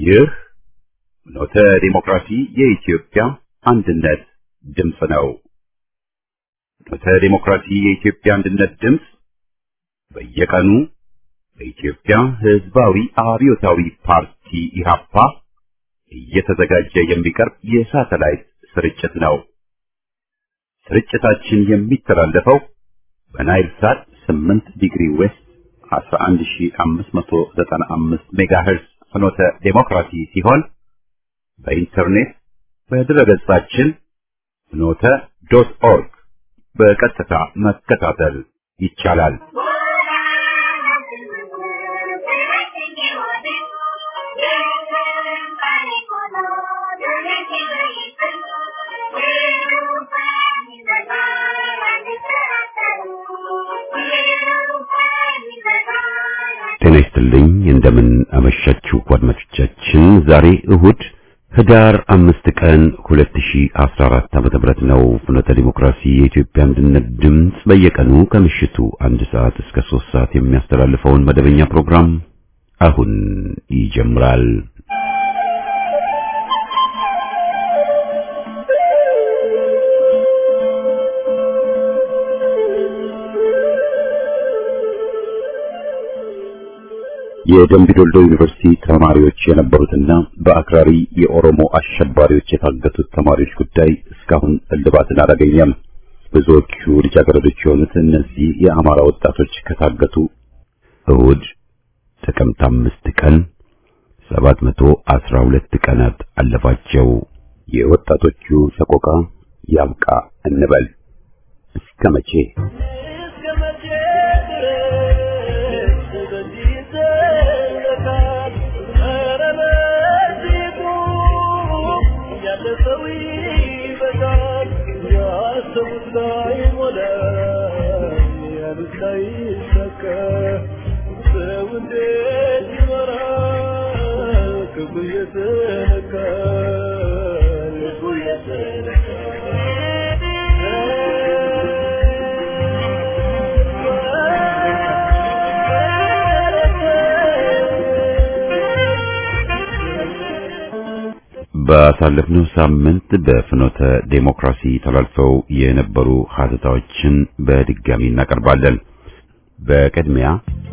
ይህ ኖተ ዲሞክራሲ የኢትዮጵያ አንድነት ድምፅ ነው። ኖተ ዲሞክራሲ የኢትዮጵያ አንድነት ድምፅ በየቀኑ በኢትዮጵያ ሕዝባዊ አብዮታዊ ፓርቲ ኢህአፓ እየተዘጋጀ የሚቀርብ የሳተላይት ስርጭት ነው። ስርጭታችን የሚተላለፈው በናይል ሳት 8 ዲግሪ ዌስት 11595 ሜጋሄርዝ ፍኖተ ዴሞክራሲ ሲሆን በኢንተርኔት በድረገጻችን ፍኖተ ዶት ኦርግ በቀጥታ መከታተል ይቻላል። ጤና ይስጥልኝ። እንደምን አመሻችሁ አድማጮቻችን። ዛሬ እሁድ ህዳር አምስት ቀን 2014 ዓመተ ምህረት ነው። ፍኖተ ዲሞክራሲ የኢትዮጵያ አንድነት ድምፅ በየቀኑ ከምሽቱ አንድ ሰዓት እስከ ሶስት ሰዓት የሚያስተላልፈውን መደበኛ ፕሮግራም አሁን ይጀምራል። የደምቢዶልዶ ዩኒቨርሲቲ ተማሪዎች የነበሩትና በአክራሪ የኦሮሞ አሸባሪዎች የታገቱት ተማሪዎች ጉዳይ እስካሁን እልባትን አላገኘም። ብዙዎቹ ልጃገረዶች የሆኑት እነዚህ የአማራ ወጣቶች ከታገቱ እሁድ ጥቅምት አምስት ቀን ሰባት መቶ አስራ ሁለት ቀናት አለፋቸው። የወጣቶቹ ሰቆቃ ያብቃ እንበል። እስከ መቼ? ባሳለፍነው ሳምንት በፍኖተ ዴሞክራሲ ተላልፈው የነበሩ ሀተታዎችን በድጋሚ እናቀርባለን። በቅድሚያ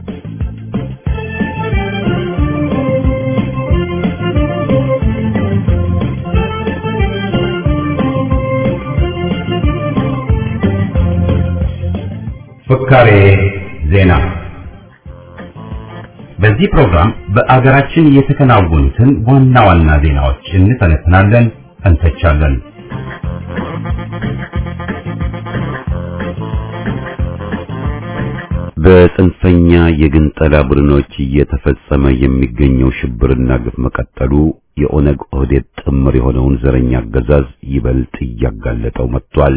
ፍካሬ ዜና በዚህ ፕሮግራም በአገራችን የተከናወኑትን ዋና ዋና ዜናዎች እንተነትናለን፣ እንተቻለን። በጽንፈኛ የግንጠላ ቡድኖች እየተፈጸመ የሚገኘው ሽብርና ግፍ መቀጠሉ የኦነግ ኦህዴድ ጥምር የሆነውን ዘረኛ አገዛዝ ይበልጥ እያጋለጠው መጥቷል።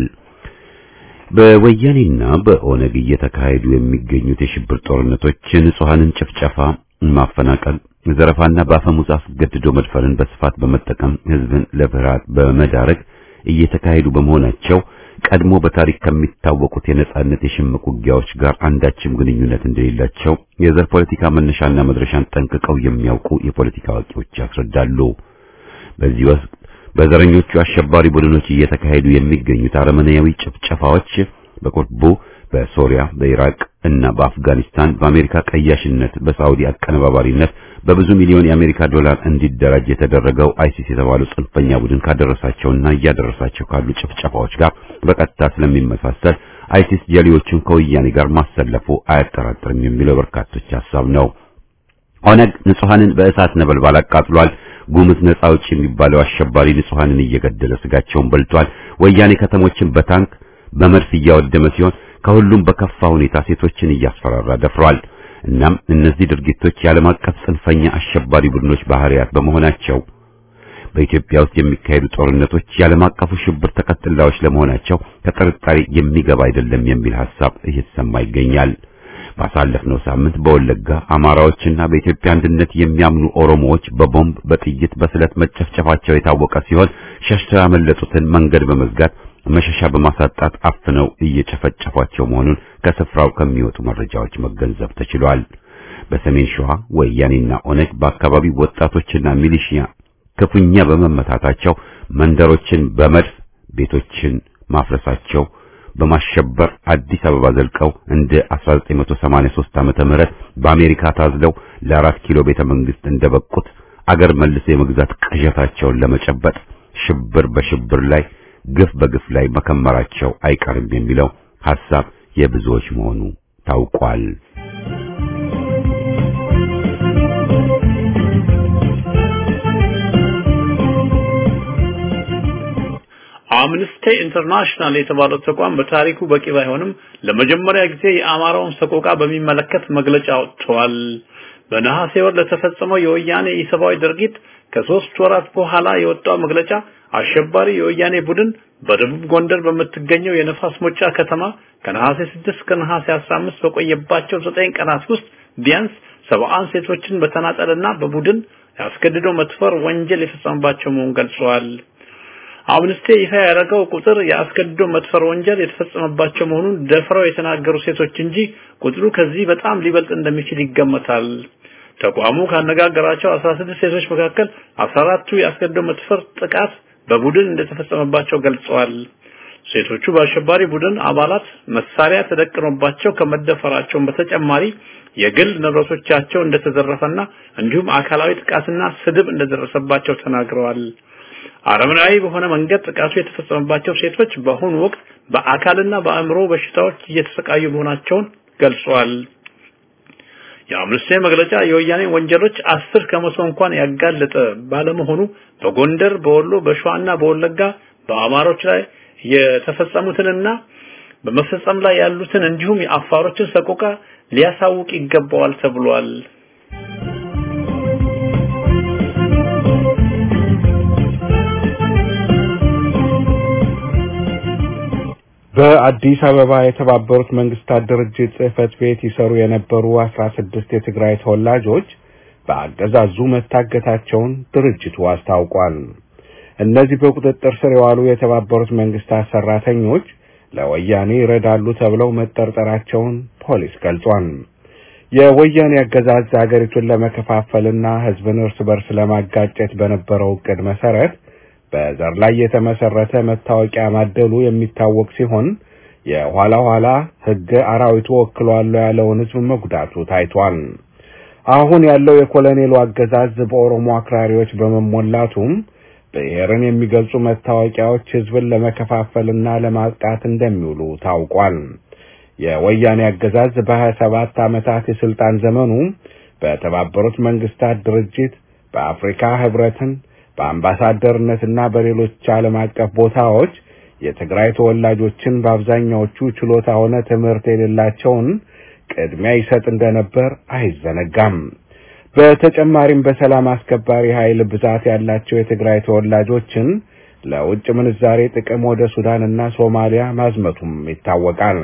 በወያኔና በኦነግ እየተካሄዱ የሚገኙት የሽብር ጦርነቶች ንጹሐንን ጭፍጨፋ፣ ማፈናቀል፣ ዘረፋና በአፈሙዝ አስገድዶ መድፈርን በስፋት በመጠቀም ሕዝብን ለፍርሃት በመዳረግ እየተካሄዱ በመሆናቸው ቀድሞ በታሪክ ከሚታወቁት የነጻነት የሽምቅ ውጊያዎች ጋር አንዳችም ግንኙነት እንደሌላቸው የዘር ፖለቲካ መነሻና መድረሻን ጠንቅቀው የሚያውቁ የፖለቲካ አዋቂዎች ያስረዳሉ። በዚህ ወቅት በዘረኞቹ አሸባሪ ቡድኖች እየተካሄዱ የሚገኙት አረመኔያዊ ጭፍጨፋዎች በቁርቡ በሶሪያ፣ በኢራቅ እና በአፍጋኒስታን በአሜሪካ ቀያሽነት፣ በሳዑዲ አቀነባባሪነት በብዙ ሚሊዮን የአሜሪካ ዶላር እንዲደራጅ የተደረገው አይሲስ የተባለው ጽንፈኛ ቡድን ካደረሳቸውና እያደረሳቸው ካሉ ጭፍጨፋዎች ጋር በቀጥታ ስለሚመሳሰል አይሲስ ጀሌዎቹን ከወያኔ ጋር ማሰለፉ አያጠራጥርም የሚለው በርካቶች ሐሳብ ነው። ኦነግ ንጹሐንን በእሳት ነበልባል አቃጥሏል። ጉምዝ ነጻ አውጪ የሚባለው አሸባሪ ንጹሐንን እየገደለ ስጋቸውን በልቷል። ወያኔ ከተሞችን በታንክ በመድፍ እያወደመ ሲሆን ከሁሉም በከፋ ሁኔታ ሴቶችን እያስፈራራ ደፍሯል። እናም እነዚህ ድርጊቶች የዓለም አቀፍ ጽንፈኛ አሸባሪ ቡድኖች ባህሪያት በመሆናቸው በኢትዮጵያ ውስጥ የሚካሄዱ ጦርነቶች የዓለም አቀፉ ሽብር ተከትላዮች ለመሆናቸው ከጥርጣሬ የሚገባ አይደለም የሚል ሐሳብ እየተሰማ ይገኛል። ባሳለፍነው ሳምንት በወለጋ አማራዎችና በኢትዮጵያ አንድነት የሚያምኑ ኦሮሞዎች በቦምብ በጥይት በስለት መጨፍጨፋቸው የታወቀ ሲሆን ሸሽተው ያመለጡትን መንገድ በመዝጋት መሸሻ በማሳጣት አፍነው እየጨፈጨፏቸው መሆኑን ከስፍራው ከሚወጡ መረጃዎች መገንዘብ ተችሏል። በሰሜን ሸዋ ወያኔና ኦነግ በአካባቢው ወጣቶችና ሚሊሺያ ክፉኛ በመመታታቸው መንደሮችን በመድፍ ቤቶችን ማፍረሳቸው በማሸበር አዲስ አበባ ዘልቀው እንደ 1983 ዓመተ ምህረት በአሜሪካ ታዝለው ለአራት ኪሎ ቤተ መንግስት እንደበቁት አገር መልሶ የመግዛት ቅዠታቸውን ለመጨበጥ ሽብር በሽብር ላይ ግፍ በግፍ ላይ መከመራቸው አይቀርም የሚለው ሐሳብ የብዙዎች መሆኑ ታውቋል። አምነስቲ ኢንተርናሽናል የተባለው ተቋም በታሪኩ በቂ ባይሆንም ለመጀመሪያ ጊዜ የአማራውን ሰቆቃ በሚመለከት መግለጫ አውጥቷል። በነሐሴ ወር ለተፈጸመው የወያኔ ኢሰብአዊ ድርጊት ከሶስት ወራት በኋላ የወጣው መግለጫ አሸባሪ የወያኔ ቡድን በደቡብ ጎንደር በምትገኘው የነፋስ ሞጫ ከተማ ከነሐሴ 6 ከነሐሴ 15 በቆየባቸው ዘጠኝ ቀናት ውስጥ ቢያንስ ሰብአን ሴቶችን በተናጠልና በቡድን ያስገድዶ መድፈር ወንጀል የፈጸመባቸው መሆኑን ገልጸዋል። አምነስቲ ይፋ ያደረገው ቁጥር የአስገድዶ መድፈር ወንጀል የተፈጸመባቸው መሆኑን ደፍረው የተናገሩ ሴቶች እንጂ ቁጥሩ ከዚህ በጣም ሊበልጥ እንደሚችል ይገመታል። ተቋሙ ካነጋገራቸው 16 ሴቶች መካከል 14ቱ የአስገድዶ መድፈር ጥቃት በቡድን እንደተፈጸመባቸው ገልጸዋል። ሴቶቹ በአሸባሪ ቡድን አባላት መሳሪያ ተደቅኖባቸው ከመደፈራቸውን በተጨማሪ የግል ንብረቶቻቸው እንደተዘረፈና እንዲሁም አካላዊ ጥቃትና ስድብ እንደደረሰባቸው ተናግረዋል። አረመናዊ በሆነ መንገድ ጥቃቱ የተፈጸመባቸው ሴቶች በአሁኑ ወቅት በአካልና በአእምሮ በሽታዎች እየተሰቃዩ መሆናቸውን ገልጸዋል። የአምነስቲ መግለጫ የወያኔ ወንጀሎች አስር ከመቶ እንኳን ያጋለጠ ባለመሆኑ በጎንደር፣ በወሎ፣ በሸዋና በወለጋ በአማሮች ላይ የተፈጸሙትንና በመፈጸም ላይ ያሉትን እንዲሁም የአፋሮችን ሰቆቃ ሊያሳውቅ ይገባዋል ተብሏል። በአዲስ አበባ የተባበሩት መንግስታት ድርጅት ጽህፈት ቤት ይሰሩ የነበሩ አስራ ስድስት የትግራይ ተወላጆች በአገዛዙ መታገታቸውን ድርጅቱ አስታውቋል። እነዚህ በቁጥጥር ስር የዋሉ የተባበሩት መንግስታት ሰራተኞች ለወያኔ ይረዳሉ ተብለው መጠርጠራቸውን ፖሊስ ገልጿል። የወያኔ አገዛዝ አገሪቱን ለመከፋፈልና ህዝብን እርስ በርስ ለማጋጨት በነበረው እቅድ መሰረት በዘር ላይ የተመሰረተ መታወቂያ ማደሉ የሚታወቅ ሲሆን የኋላ ኋላ ህገ አራዊቱ ወክሏል ያለውን ህዝብ መጉዳቱ ታይቷል። አሁን ያለው የኮሎኔሉ አገዛዝ በኦሮሞ አክራሪዎች በመሞላቱም ብሔርን የሚገልጹ መታወቂያዎች ህዝብን ለመከፋፈልና ለማጥቃት እንደሚውሉ ታውቋል። የወያኔ አገዛዝ በሀያ ሰባት ዓመታት የስልጣን ዘመኑ በተባበሩት መንግስታት ድርጅት በአፍሪካ ህብረትን በአምባሳደርነትና በሌሎች ዓለም አቀፍ ቦታዎች የትግራይ ተወላጆችን በአብዛኛዎቹ ችሎታ ሆነ ትምህርት የሌላቸውን ቅድሚያ ይሰጥ እንደነበር አይዘነጋም። በተጨማሪም በሰላም አስከባሪ ኃይል ብዛት ያላቸው የትግራይ ተወላጆችን ለውጭ ምንዛሬ ጥቅም ወደ ሱዳንና ሶማሊያ ማዝመቱም ይታወቃል።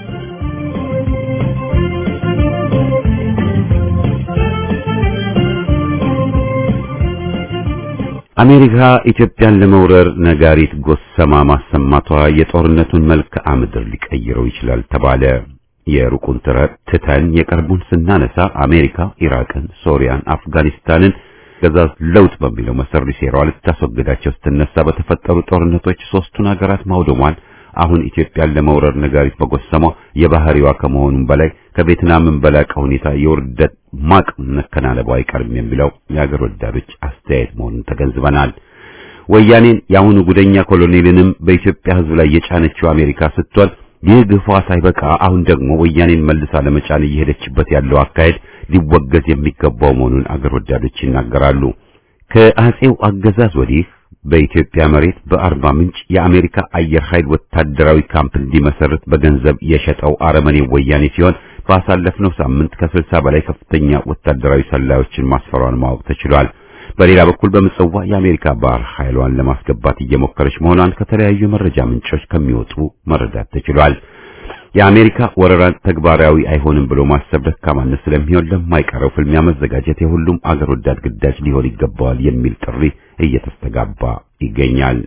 አሜሪካ ኢትዮጵያን ለመውረር ነጋሪት ጎሰማ ማሰማቷ የጦርነቱን መልክዓ ምድር ሊቀይረው ይችላል ተባለ። የሩቁን ትተን የቅርቡን ስናነሳ አሜሪካ ኢራቅን፣ ሶሪያን፣ አፍጋኒስታንን ገዛዝ ለውጥ በሚለው መሰሪ ሴራዋ ልታስወግዳቸው ስትነሳ በተፈጠሩ ጦርነቶች ሶስቱን ሀገራት ማውደሟን አሁን ኢትዮጵያን ለመውረር ነጋሪት መጎሰሟ የባህሪዋ ከመሆኑም በላይ ከቬትናምን በላቀ ሁኔታ የውርደት ማቅ መከናነቧ አይቀርም የሚለው የሀገር ወዳዶች አስተያየት መሆኑን ተገንዝበናል። ወያኔን የአሁኑ ጉደኛ ኮሎኔልንም በኢትዮጵያ ሕዝብ ላይ የጫነችው አሜሪካ ስትሆን ይህ ግፏ ሳይበቃ አሁን ደግሞ ወያኔን መልሳ ለመጫን እየሄደችበት ያለው አካሄድ ሊወገዝ የሚገባው መሆኑን አገር ወዳዶች ይናገራሉ። ከአጼው አገዛዝ ወዲህ በኢትዮጵያ መሬት በአርባ ምንጭ የአሜሪካ አየር ኃይል ወታደራዊ ካምፕ እንዲመሰርት በገንዘብ የሸጠው አረመኔ ወያኔ ሲሆን ባሳለፍነው ሳምንት ከስልሳ በላይ ከፍተኛ ወታደራዊ ሰላዮችን ማስፈሯን ማወቅ ተችሏል። በሌላ በኩል በምጽዋ የአሜሪካ ባህር ኃይሏን ለማስገባት እየሞከረች መሆኗን ከተለያዩ መረጃ ምንጮች ከሚወጡ መረዳት ተችሏል። የአሜሪካ ወረራን ተግባራዊ አይሆንም ብሎ ማሰብ ደካማነት ስለሚሆን ለማይቀረው ፍልሚያ መዘጋጀት የሁሉም አገር ወዳድ ግዳጅ ሊሆን ይገባዋል የሚል ጥሪ እየተስተጋባ ይገኛል።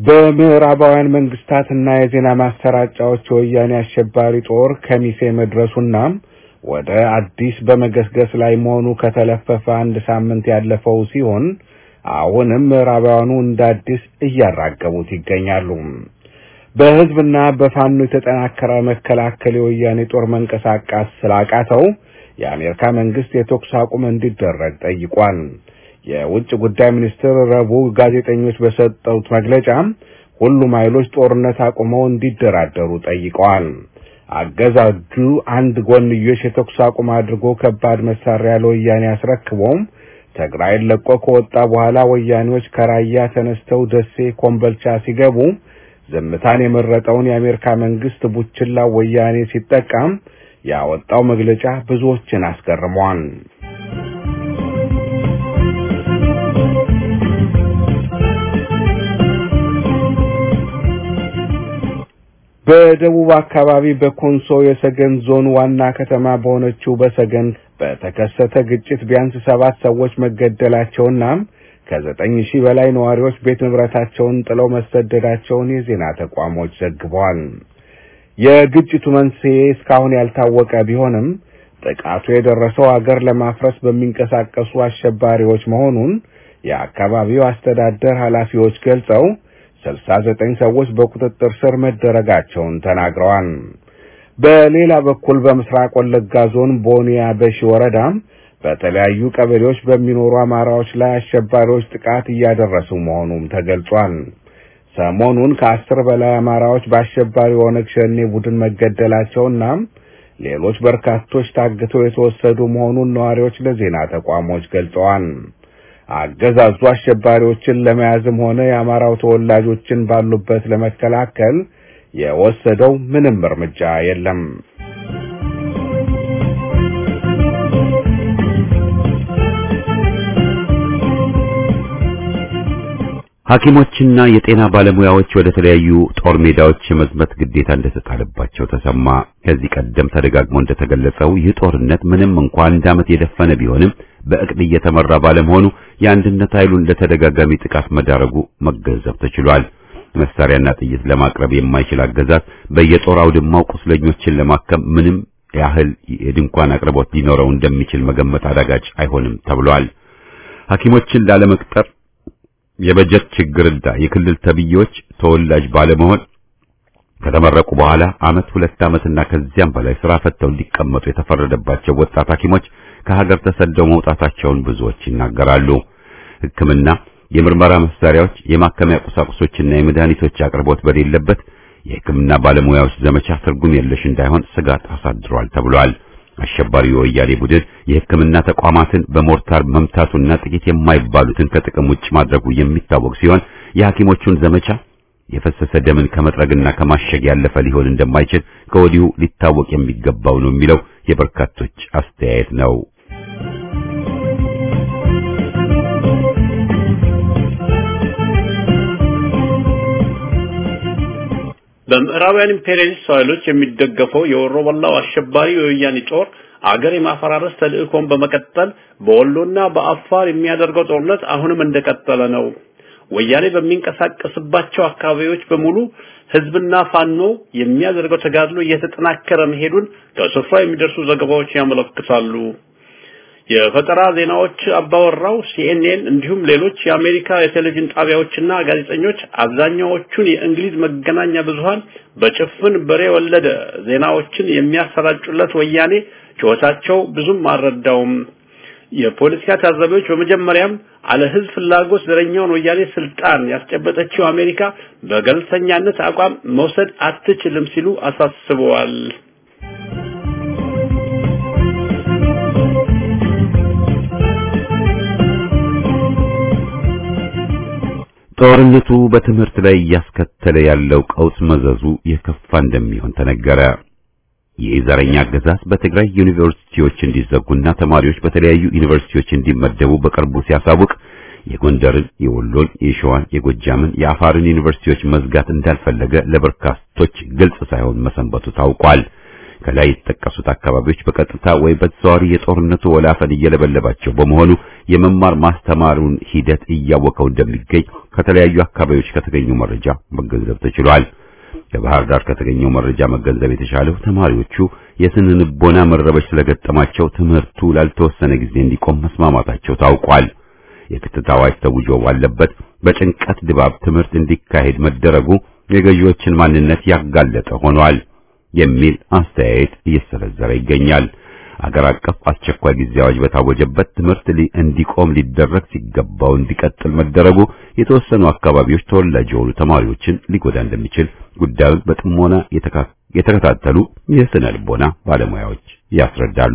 በምዕራባውያን መንግስታትና የዜና ማሰራጫዎች የወያኔ አሸባሪ ጦር ከሚሴ መድረሱና ወደ አዲስ በመገስገስ ላይ መሆኑ ከተለፈፈ አንድ ሳምንት ያለፈው ሲሆን አሁንም ምዕራባውያኑ እንደ አዲስ እያራገቡት ይገኛሉ። በህዝብና በፋኖ የተጠናከረ መከላከል የወያኔ ጦር መንቀሳቀስ ስላቃተው የአሜሪካ መንግስት የተኩስ አቁም እንዲደረግ ጠይቋል። የውጭ ጉዳይ ሚኒስትር ረቡዕ ጋዜጠኞች በሰጡት መግለጫ ሁሉም ኃይሎች ጦርነት አቁመው እንዲደራደሩ ጠይቀዋል። አገዛጁ አንድ ጎንዮሽ የተኩስ አቁም አድርጎ ከባድ መሳሪያ ለወያኔ አስረክቦም ትግራይን ለቆ ከወጣ በኋላ ወያኔዎች ከራያ ተነስተው ደሴ፣ ኮምበልቻ ሲገቡ ዝምታን የመረጠውን የአሜሪካ መንግስት ቡችላ ወያኔ ሲጠቀም ያወጣው መግለጫ ብዙዎችን አስገርሟል። በደቡብ አካባቢ በኮንሶ የሰገን ዞን ዋና ከተማ በሆነችው በሰገን በተከሰተ ግጭት ቢያንስ ሰባት ሰዎች መገደላቸውና ከዘጠኝ ሺህ በላይ ነዋሪዎች ቤት ንብረታቸውን ጥለው መሰደዳቸውን የዜና ተቋሞች ዘግበዋል። የግጭቱ መንስኤ እስካሁን ያልታወቀ ቢሆንም ጥቃቱ የደረሰው አገር ለማፍረስ በሚንቀሳቀሱ አሸባሪዎች መሆኑን የአካባቢው አስተዳደር ኃላፊዎች ገልጸው ስልሳ ዘጠኝ ሰዎች በቁጥጥር ስር መደረጋቸውን ተናግረዋል። በሌላ በኩል በምስራቅ ወለጋ ዞን ቦኒያ በሺ ወረዳ በተለያዩ ቀበሌዎች በሚኖሩ አማራዎች ላይ አሸባሪዎች ጥቃት እያደረሱ መሆኑም ተገልጿል። ሰሞኑን ከአስር በላይ አማራዎች በአሸባሪ ኦነግ ሸኔ ቡድን መገደላቸውና ሌሎች በርካቶች ታግተው የተወሰዱ መሆኑን ነዋሪዎች ለዜና ተቋሞች ገልጸዋል። አገዛዙ አሸባሪዎችን ለመያዝም ሆነ የአማራው ተወላጆችን ባሉበት ለመከላከል የወሰደው ምንም እርምጃ የለም። ሐኪሞችና የጤና ባለሙያዎች ወደ ተለያዩ ጦር ሜዳዎች የመዝመት ግዴታ እንደተጣለባቸው ተሰማ። ከዚህ ቀደም ተደጋግሞ እንደተገለጸው ይህ ጦርነት ምንም እንኳን አንድ ዓመት የደፈነ ቢሆንም በእቅድ እየተመራ ባለመሆኑ የአንድነት ኃይሉን ለተደጋጋሚ ጥቃት መዳረጉ መገንዘብ ተችሏል። መሳሪያና ጥይት ለማቅረብ የማይችል አገዛዝ በየጦር አውድማው ቁስለኞችን ለማከም ምንም ያህል የድንኳን አቅርቦት ሊኖረው እንደሚችል መገመት አዳጋች አይሆንም ተብሏል። ሐኪሞችን ላለመቅጠር የበጀት ችግርና የክልል ተብዬዎች ተወላጅ ባለመሆን ከተመረቁ በኋላ ዓመት ሁለት ዓመትና ከዚያም በላይ ስራ ፈተው እንዲቀመጡ የተፈረደባቸው ወጣት ሐኪሞች ከሀገር ተሰደው መውጣታቸውን ብዙዎች ይናገራሉ። ሕክምና፣ የምርመራ መሳሪያዎች፣ የማከሚያ ቁሳቁሶችና የመድኃኒቶች አቅርቦት በሌለበት የሕክምና ባለሙያዎች ዘመቻ ትርጉም የለሽ እንዳይሆን ስጋት አሳድሯል ተብሏል። አሸባሪው የወያኔ ቡድን የሕክምና ተቋማትን በሞርታር መምታቱና ጥቂት የማይባሉትን ከጥቅም ውጭ ማድረጉ የሚታወቅ ሲሆን የሐኪሞቹን ዘመቻ የፈሰሰ ደምን ከመጥረግና ከማሸግ ያለፈ ሊሆን እንደማይችል ከወዲሁ ሊታወቅ የሚገባው ነው የሚለው የበርካቶች አስተያየት ነው። በምዕራባውያን ኢምፔሪያሊስት ኃይሎች የሚደገፈው የወሮበላው አሸባሪ የወያኔ ጦር አገር የማፈራረስ ተልእኮን በመቀጠል በወሎና በአፋር የሚያደርገው ጦርነት አሁንም እንደቀጠለ ነው። ወያኔ በሚንቀሳቀስባቸው አካባቢዎች በሙሉ ህዝብና ፋኖ የሚያደርገው ተጋድሎ እየተጠናከረ መሄዱን ከስፍራ የሚደርሱ ዘገባዎች ያመለክታሉ። የፈጠራ ዜናዎች አባወራው ሲኤንኤን እንዲሁም ሌሎች የአሜሪካ የቴሌቪዥን ጣቢያዎችና ጋዜጠኞች አብዛኛዎቹን የእንግሊዝ መገናኛ ብዙሃን በጭፍን በሬ ወለደ ዜናዎችን የሚያሰራጩለት ወያኔ ጩኸታቸው ብዙም አልረዳውም። የፖለቲካ ታዛቢዎች በመጀመሪያም አለ ህዝብ ፍላጎት ዘረኛውን ወያኔ ስልጣን ያስጨበጠችው አሜሪካ በገለልተኛነት አቋም መውሰድ አትችልም ሲሉ አሳስበዋል። ጦርነቱ በትምህርት ላይ እያስከተለ ያለው ቀውስ መዘዙ የከፋ እንደሚሆን ተነገረ። ይህ ዘረኛ አገዛዝ በትግራይ ዩኒቨርሲቲዎች እንዲዘጉና ተማሪዎች በተለያዩ ዩኒቨርሲቲዎች እንዲመደቡ በቅርቡ ሲያሳውቅ የጎንደርን፣ የወሎን፣ የሸዋን፣ የጎጃምን፣ የአፋርን ዩኒቨርሲቲዎች መዝጋት እንዳልፈለገ ለበርካቶች ግልጽ ሳይሆን መሰንበቱ ታውቋል። ከላይ የተጠቀሱት አካባቢዎች በቀጥታ ወይ በተዘዋዋሪ የጦርነቱ ወላፈን እየለበለባቸው በመሆኑ የመማር ማስተማሩን ሂደት እያወቀው እንደሚገኝ ከተለያዩ አካባቢዎች ከተገኘው መረጃ መገንዘብ ተችሏል። ከባህር ዳር ከተገኘው መረጃ መገንዘብ የተቻለው ተማሪዎቹ የስነ ልቦና መረበሽ ስለገጠማቸው ትምህርቱ ላልተወሰነ ጊዜ እንዲቆም መስማማታቸው ታውቋል። የክትት አዋጅ ተውጆ ባለበት በጭንቀት ድባብ ትምህርት እንዲካሄድ መደረጉ የገዢዎችን ማንነት ያጋለጠ ሆኗል የሚል አስተያየት እየሰነዘረ ይገኛል። አገር አቀፍ አስቸኳይ ጊዜ አዋጅ በታወጀበት ትምህርት እንዲቆም ሊደረግ ሲገባው እንዲቀጥል መደረጉ የተወሰኑ አካባቢዎች ተወላጅ የሆኑ ተማሪዎችን ሊጎዳ እንደሚችል ጉዳዩን በጥሞና የተከታተሉ የስነ ልቦና ባለሙያዎች ያስረዳሉ።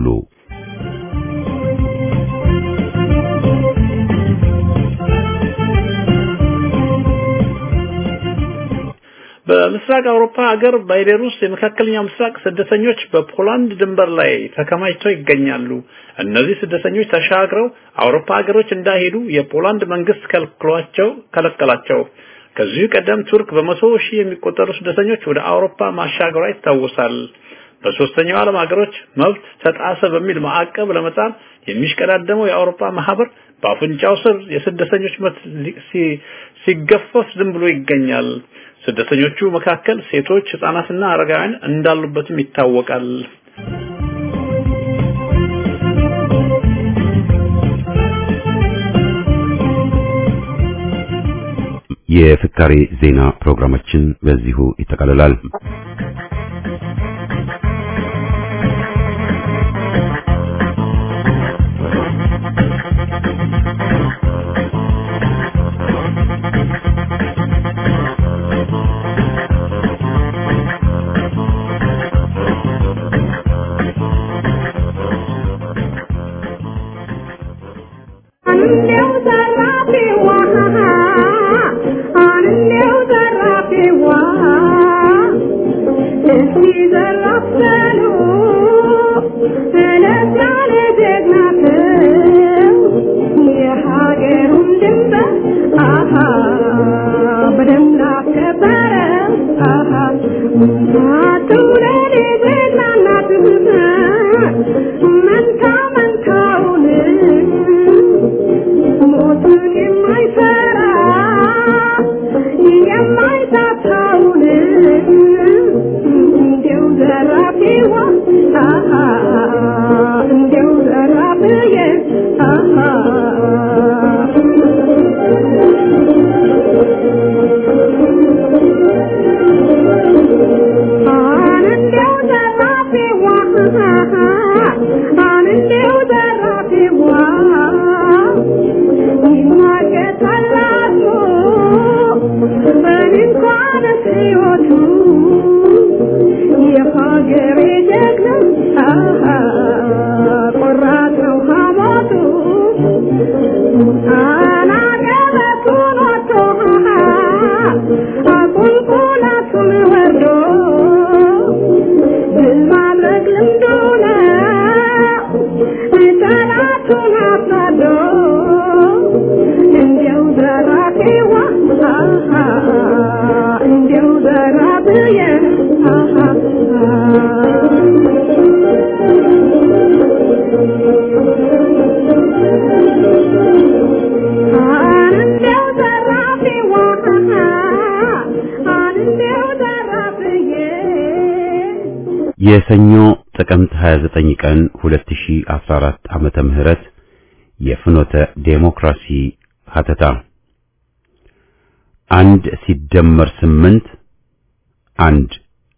በምስራቅ አውሮፓ ሀገር ባይቤሩስ የመካከለኛው ምስራቅ ስደተኞች በፖላንድ ድንበር ላይ ተከማችተው ይገኛሉ። እነዚህ ስደተኞች ተሻግረው አውሮፓ ሀገሮች እንዳይሄዱ የፖላንድ መንግስት ከልክሏቸው ከለከላቸው። ከዚሁ ቀደም ቱርክ በመቶ ሺህ የሚቆጠሩ ስደተኞች ወደ አውሮፓ ማሻገሯ ይታወሳል። በሶስተኛው ዓለም ሀገሮች መብት ተጣሰ በሚል ማዕቀብ ለመጣል የሚሽቀዳደመው የአውሮፓ ማህበር በአፍንጫው ስር የስደተኞች መብት ሲገፈፍ ዝም ብሎ ይገኛል። ስደተኞቹ መካከል ሴቶች፣ ህጻናትና አረጋውያን እንዳሉበትም ይታወቃል። የፍካሬ ዜና ፕሮግራማችን በዚሁ ይጠቃልላል። የሰኞ ጥቅምት 29 ቀን 2014 ዓመተ ምህረት የፍኖተ ዴሞክራሲ ሀተታ አንድ ሲደመር ስምንት አንድ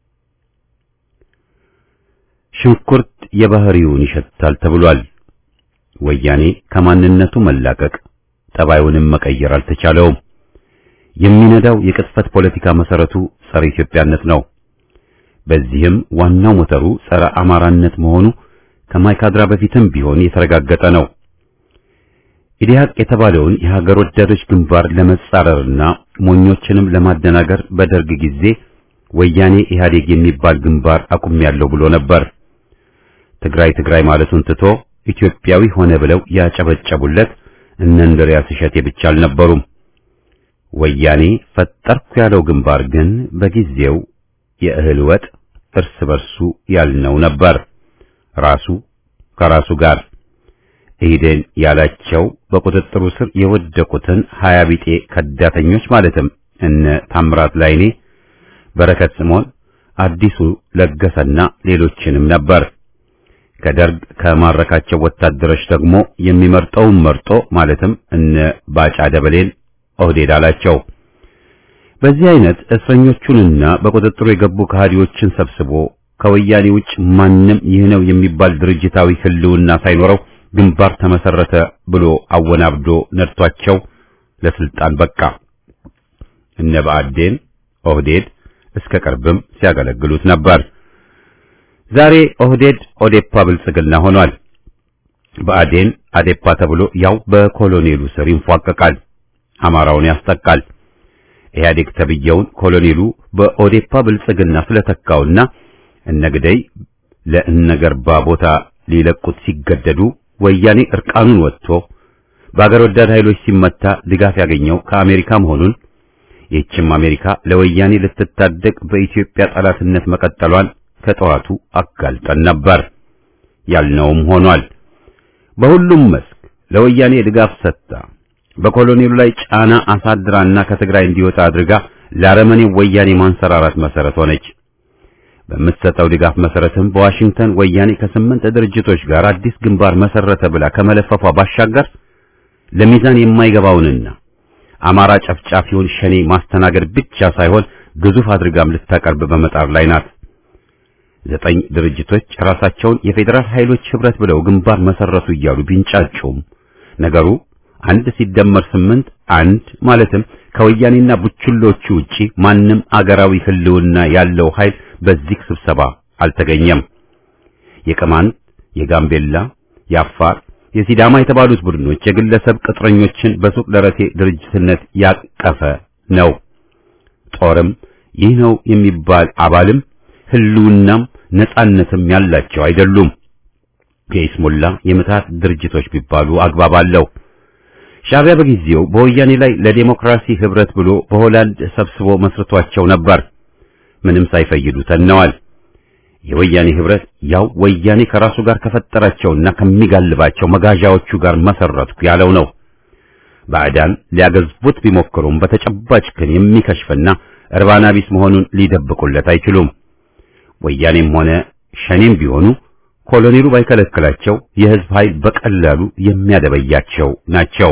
ሽንኩርት የባህሪውን ይሸታል ተብሏል። ወያኔ ከማንነቱ መላቀቅ ጠባዩንም መቀየር አልተቻለውም። የሚነዳው የቅጥፈት ፖለቲካ መሰረቱ ጸረ ኢትዮጵያነት ነው። በዚህም ዋናው ሞተሩ ጸረ አማራነት መሆኑ ከማይካድራ በፊትም ቢሆን የተረጋገጠ ነው። ኢዲሃቅ የተባለውን የሀገር ወዳዶች ግንባር ለመጻረርና ሞኞችንም ለማደናገር በደርግ ጊዜ ወያኔ ኢህአዴግ የሚባል ግንባር አቁሜያለሁ ብሎ ነበር። ትግራይ ትግራይ ማለቱን ትቶ ኢትዮጵያዊ ሆነ ብለው ያጨበጨቡለት እነ እንድሪያስ እሸቴ ብቻ አልነበሩም። ወያኔ ፈጠርኩ ያለው ግንባር ግን በጊዜው የእህል ወጥ እርስ በርሱ ያልነው ነበር። ራሱ ከራሱ ጋር ኢህዴን ያላቸው በቁጥጥሩ ስር የወደቁትን ሀያ ቢጤ ከዳተኞች ማለትም እነ ታምራት ላይኔ፣ በረከት ስምዖን፣ አዲሱ ለገሰና ሌሎችንም ነበር። ከደርግ ከማረካቸው ወታደሮች ደግሞ የሚመርጠውን መርጦ ማለትም እነ ባጫ ደበሌን ኦህዴድ አላቸው። በዚህ አይነት እስረኞቹንና በቁጥጥሩ የገቡ ከሃዲዎችን ሰብስቦ ከወያኔ ውጭ ማንም ይህ ነው የሚባል ድርጅታዊ ህልውና ሳይኖረው ግንባር ተመሰረተ ብሎ አወናብዶ ነድቷቸው ለስልጣን በቃ። እነ ብአዴን ኦህዴድ እስከ ቅርብም ሲያገለግሉት ነበር። ዛሬ ኦህዴድ ኦዴፓ ብልጽግና ሆኗል። ብአዴን አዴፓ ተብሎ ያው በኮሎኔሉ ስር ይንፏቀቃል፣ አማራውን ያስጠቃል። ኢህአዴግ ተብየውን ኮሎኔሉ በኦዴፓ ብልጽግና ስለተካውና እነግደይ ለእነገርባ ቦታ ሊለቁት ሲገደዱ ወያኔ እርቃኑን ወጥቶ በአገር ወዳድ ኃይሎች ሲመታ ድጋፍ ያገኘው ከአሜሪካ መሆኑን ይህችም አሜሪካ ለወያኔ ልትታደግ በኢትዮጵያ ጠላትነት መቀጠሏን ከጠዋቱ አጋልጠን ነበር። ያልነውም ሆኗል። በሁሉም መስክ ለወያኔ ድጋፍ ሰጥታ በኮሎኔሉ ላይ ጫና አሳድራና ከትግራይ እንዲወጣ አድርጋ ለአረመኔው ወያኔ ማንሰራራት መሰረት ሆነች። በምትሰጠው ድጋፍ መሰረትም በዋሽንግተን ወያኔ ከስምንት ድርጅቶች ጋር አዲስ ግንባር መሰረተ ብላ ከመለፈፏ ባሻገር ለሚዛን የማይገባውንና አማራ ጨፍጫፊውን ሸኔ ማስተናገድ ብቻ ሳይሆን ግዙፍ አድርጋም ልታቀርብ በመጣር ላይ ናት። ዘጠኝ ድርጅቶች ራሳቸውን የፌዴራል ኃይሎች ህብረት ብለው ግንባር መሰረቱ እያሉ ቢንጫጩም ነገሩ አንድ ሲደመር ስምንት አንድ ማለትም ከወያኔና ቡችሎቹ ውጪ ማንም አገራዊ ህልውና ያለው ኃይል በዚህ ስብሰባ አልተገኘም። የቅማንት፣ የጋምቤላ፣ የአፋር፣ የሲዳማ የተባሉት ቡድኖች የግለሰብ ቅጥረኞችን በሱቅ ደረቴ ድርጅትነት ያቀፈ ነው። ጦርም ይህ ነው የሚባል አባልም ህልውናም ነጻነትም ያላቸው አይደሉም። የኢስሙላ የምታት ድርጅቶች ቢባሉ አግባብ አለው። ሻዕቢያ በጊዜው በወያኔ ላይ ለዴሞክራሲ ህብረት ብሎ በሆላንድ ሰብስቦ መስርቷቸው ነበር። ምንም ሳይፈይዱ ተነዋል። የወያኔ ህብረት ያው ወያኔ ከራሱ ጋር ከፈጠራቸውና ከሚጋልባቸው መጋዣዎቹ ጋር መሰረትኩ ያለው ነው። ባዕዳን ሊያገዝቡት ቢሞክሩም በተጨባጭ ግን የሚከሽፍና እርባና ቢስ መሆኑን ሊደብቁለት አይችሉም። ወያኔም ሆነ ሸኔም ቢሆኑ ኮሎኔሉ ባይከለክላቸው የህዝብ ኃይል በቀላሉ የሚያደበያቸው ናቸው።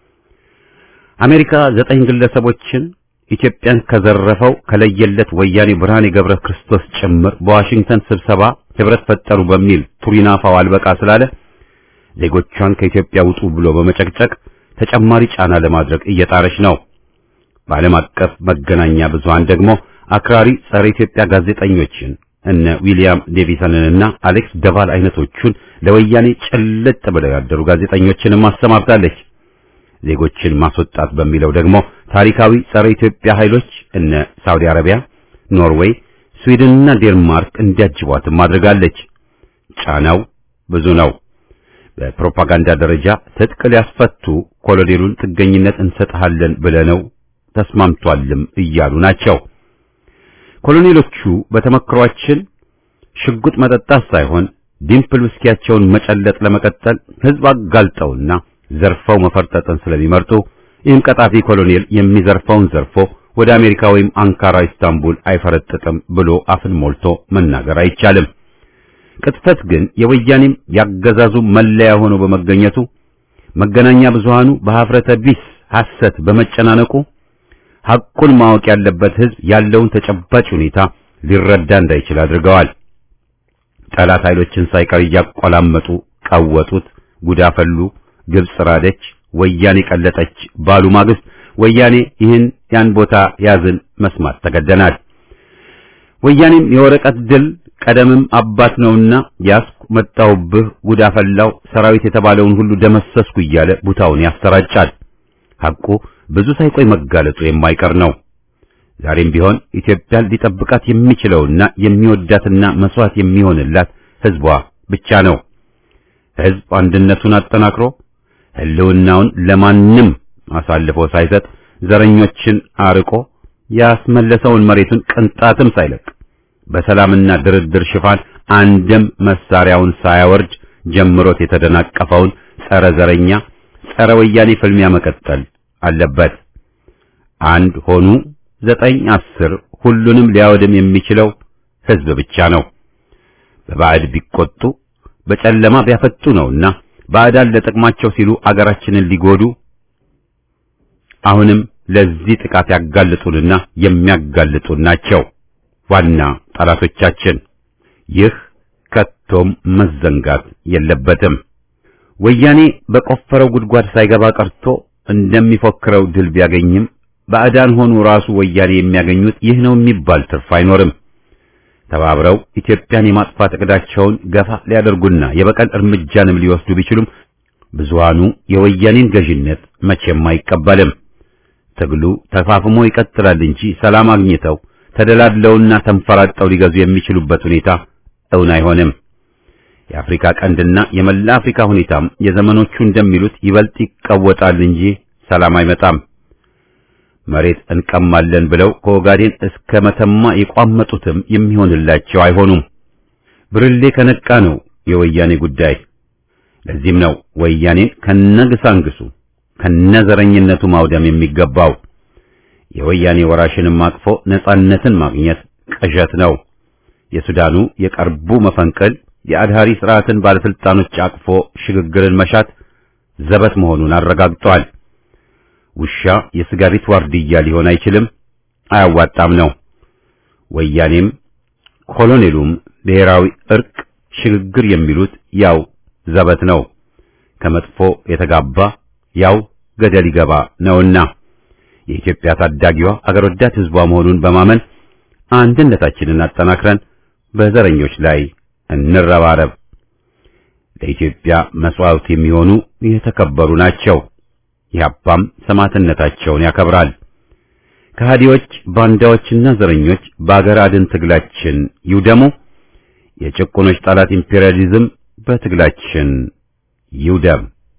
አሜሪካ ዘጠኝ ግለሰቦችን ኢትዮጵያን ከዘረፈው ከለየለት ወያኔ ብርሃኔ ገብረ ክርስቶስ ጭምር በዋሽንግተን ስብሰባ ህብረት ፈጠሩ በሚል ቱሪናፋው አልበቃ ስላለ ዜጎቿን ከኢትዮጵያ ውጡ ብሎ በመጨቅጨቅ ተጨማሪ ጫና ለማድረግ እየጣረች ነው። በዓለም አቀፍ መገናኛ ብዙሃን ደግሞ አክራሪ ጸረ ኢትዮጵያ ጋዜጠኞችን እነ ዊሊያም ዴቪሰንንና አሌክስ ደቫል አይነቶቹን ለወያኔ ጭልጥ ብለው ያደሩ ጋዜጠኞችንም አሰማርታለች። ዜጎችን ማስወጣት በሚለው ደግሞ ታሪካዊ ጸረ ኢትዮጵያ ኃይሎች እነ ሳውዲ አረቢያ፣ ኖርዌይ፣ ስዊድንና ዴንማርክ እንዲያጅቧትም አድርጋለች። ጫናው ብዙ ነው። በፕሮፓጋንዳ ደረጃ ትጥቅ ሊያስፈቱ ኮሎኔሉን ጥገኝነት እንሰጥሃለን ብለነው ተስማምቷልም እያሉ ናቸው። ኮሎኔሎቹ በተመክሯችን ሽጉጥ መጠጣት ሳይሆን ዲምፕል ውስኪያቸውን መጨለጥ ለመቀጠል ህዝብ አጋልጠውና ዘርፈው መፈርጠጥን ስለሚመርጡ ይህም ቀጣፊ ኮሎኔል የሚዘርፈውን ዘርፎ ወደ አሜሪካ ወይም አንካራ፣ ኢስታንቡል አይፈረጥጥም ብሎ አፍን ሞልቶ መናገር አይቻልም። ቅጥፈት ግን የወያኔም ያገዛዙ መለያ ሆኖ በመገኘቱ መገናኛ ብዙሃኑ በሀፍረተ ቢስ ሐሰት በመጨናነቁ ሐቁን ማወቅ ያለበት ህዝብ ያለውን ተጨባጭ ሁኔታ ሊረዳ እንዳይችል አድርገዋል። ጠላት ኃይሎችን ሳይቀር እያቆላመጡ ቀወጡት፣ ጉዳፈሉ፣ ግብጽ ራደች፣ ወያኔ ቀለጠች ባሉ ማግስት ወያኔ ይህን ያን ቦታ ያዝን መስማት ተገደናል። ወያኔም የወረቀት ድል ቀደምም አባት ነውና ያስኩ መጣውብህ ጉዳፈላው ሰራዊት የተባለውን ሁሉ ደመሰስኩ እያለ ቡታውን ያሰራጫል። ሐቁ ብዙ ሳይቆይ መጋለጡ የማይቀር ነው። ዛሬም ቢሆን ኢትዮጵያን ሊጠብቃት የሚችለውና የሚወዳትና መስዋዕት የሚሆንላት ህዝቧ ብቻ ነው። ህዝብ አንድነቱን አጠናክሮ ህልውናውን ለማንም አሳልፎ ሳይሰጥ ዘረኞችን አርቆ ያስመለሰውን መሬቱን ቅንጣትም ሳይለቅ በሰላምና ድርድር ሽፋን አንድም መሳሪያውን ሳያወርድ ጀምሮት የተደናቀፈውን ጸረ ዘረኛ ጸረ ወያኔ ፍልሚያ መቀጠል አለበት። አንድ ሆኑ ዘጠኝ አስር ሁሉንም ሊያወድም የሚችለው ህዝብ ብቻ ነው። በባዕድ ቢቆጡ በጨለማ ቢያፈጡ ነውና ባዕዳን ለጥቅማቸው ሲሉ አገራችንን ሊጎዱ አሁንም ለዚህ ጥቃት ያጋልጡንና የሚያጋልጡን ናቸው ዋና ጠላቶቻችን። ይህ ከቶም መዘንጋት የለበትም። ወያኔ በቆፈረው ጉድጓድ ሳይገባ ቀርቶ እንደሚፎክረው ድል ቢያገኝም ባዕዳን ሆኑ ራሱ ወያኔ የሚያገኙት ይህ ነው የሚባል ትርፍ አይኖርም። ተባብረው ኢትዮጵያን የማጥፋት እቅዳቸውን ገፋ ሊያደርጉና የበቀል እርምጃንም ሊወስዱ ቢችሉም ብዙሃኑ የወያኔን ገዥነት መቼም አይቀበልም። ትግሉ ተፋፍሞ ይቀጥላል እንጂ ሰላም አግኝተው ተደላድለውና ተንፈራጠው ሊገዙ የሚችሉበት ሁኔታ እውን አይሆንም። የአፍሪካ ቀንድና የመላ አፍሪካ ሁኔታም የዘመኖቹ እንደሚሉት ይበልጥ ይቀወጣል እንጂ ሰላም አይመጣም። መሬት እንቀማለን ብለው ከኦጋዴን እስከ መተማ የቋመጡትም የሚሆንላቸው አይሆኑም። ብርሌ ከነቃ ነው የወያኔ ጉዳይ። ለዚህም ነው ወያኔን ከነግሳንግሱ ከነዘረኝነቱ ማውደም የሚገባው። የወያኔ ወራሽንም አቅፎ ነጻነትን ማግኘት ቅዠት ነው። የሱዳኑ የቀርቡ መፈንቅል የአድሃሪ ስርዓትን ባለስልጣኖች አቅፎ ሽግግርን መሻት ዘበት መሆኑን አረጋግጧል። ውሻ የስጋ ቤት ዋርድያ ሊሆን አይችልም፣ አያዋጣም ነው። ወያኔም ኮሎኔሉም ብሔራዊ እርቅ፣ ሽግግር የሚሉት ያው ዘበት ነው። ከመጥፎ የተጋባ ያው ገደል ይገባ ነውና የኢትዮጵያ ታዳጊዋ አገር ወዳድ ህዝቧ መሆኑን በማመን አንድነታችንን አጠናክረን በዘረኞች ላይ እንረባረብ። ለኢትዮጵያ መስዋዕት የሚሆኑ የተከበሩ ናቸው። ኢህአፓም ሰማዕትነታቸውን ያከብራል። ከሃዲዎች ባንዳዎችና ዘረኞች በአገር አድን ትግላችን ይውደሙ። የጭቁኖች ጠላት ኢምፔሪያሊዝም በትግላችን ይውደም።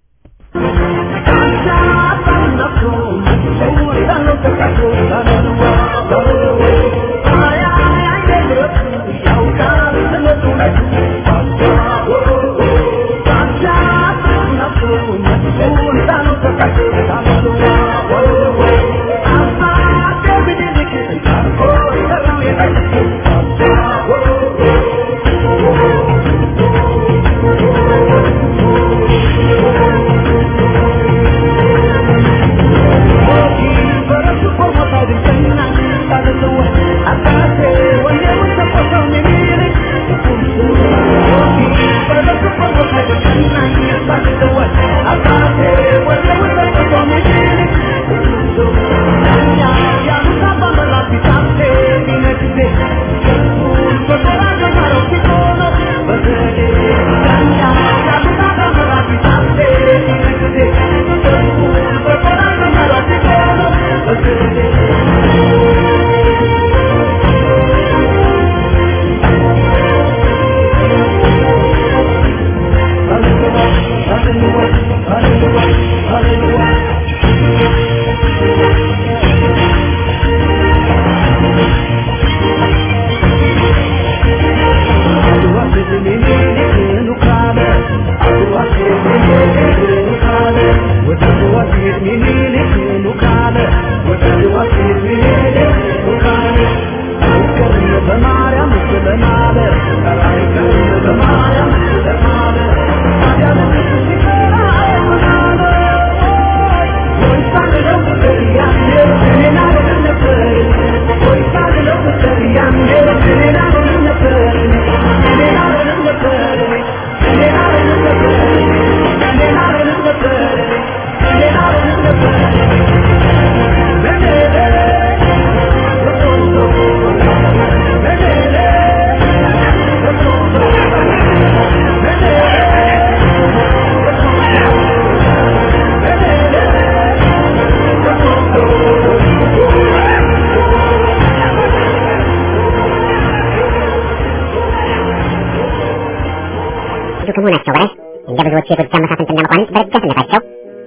ከመሆናቸው በላይ እንደ ብዙዎች የጎጃም መሳፍንትና መኳንንት በረዳትነታቸው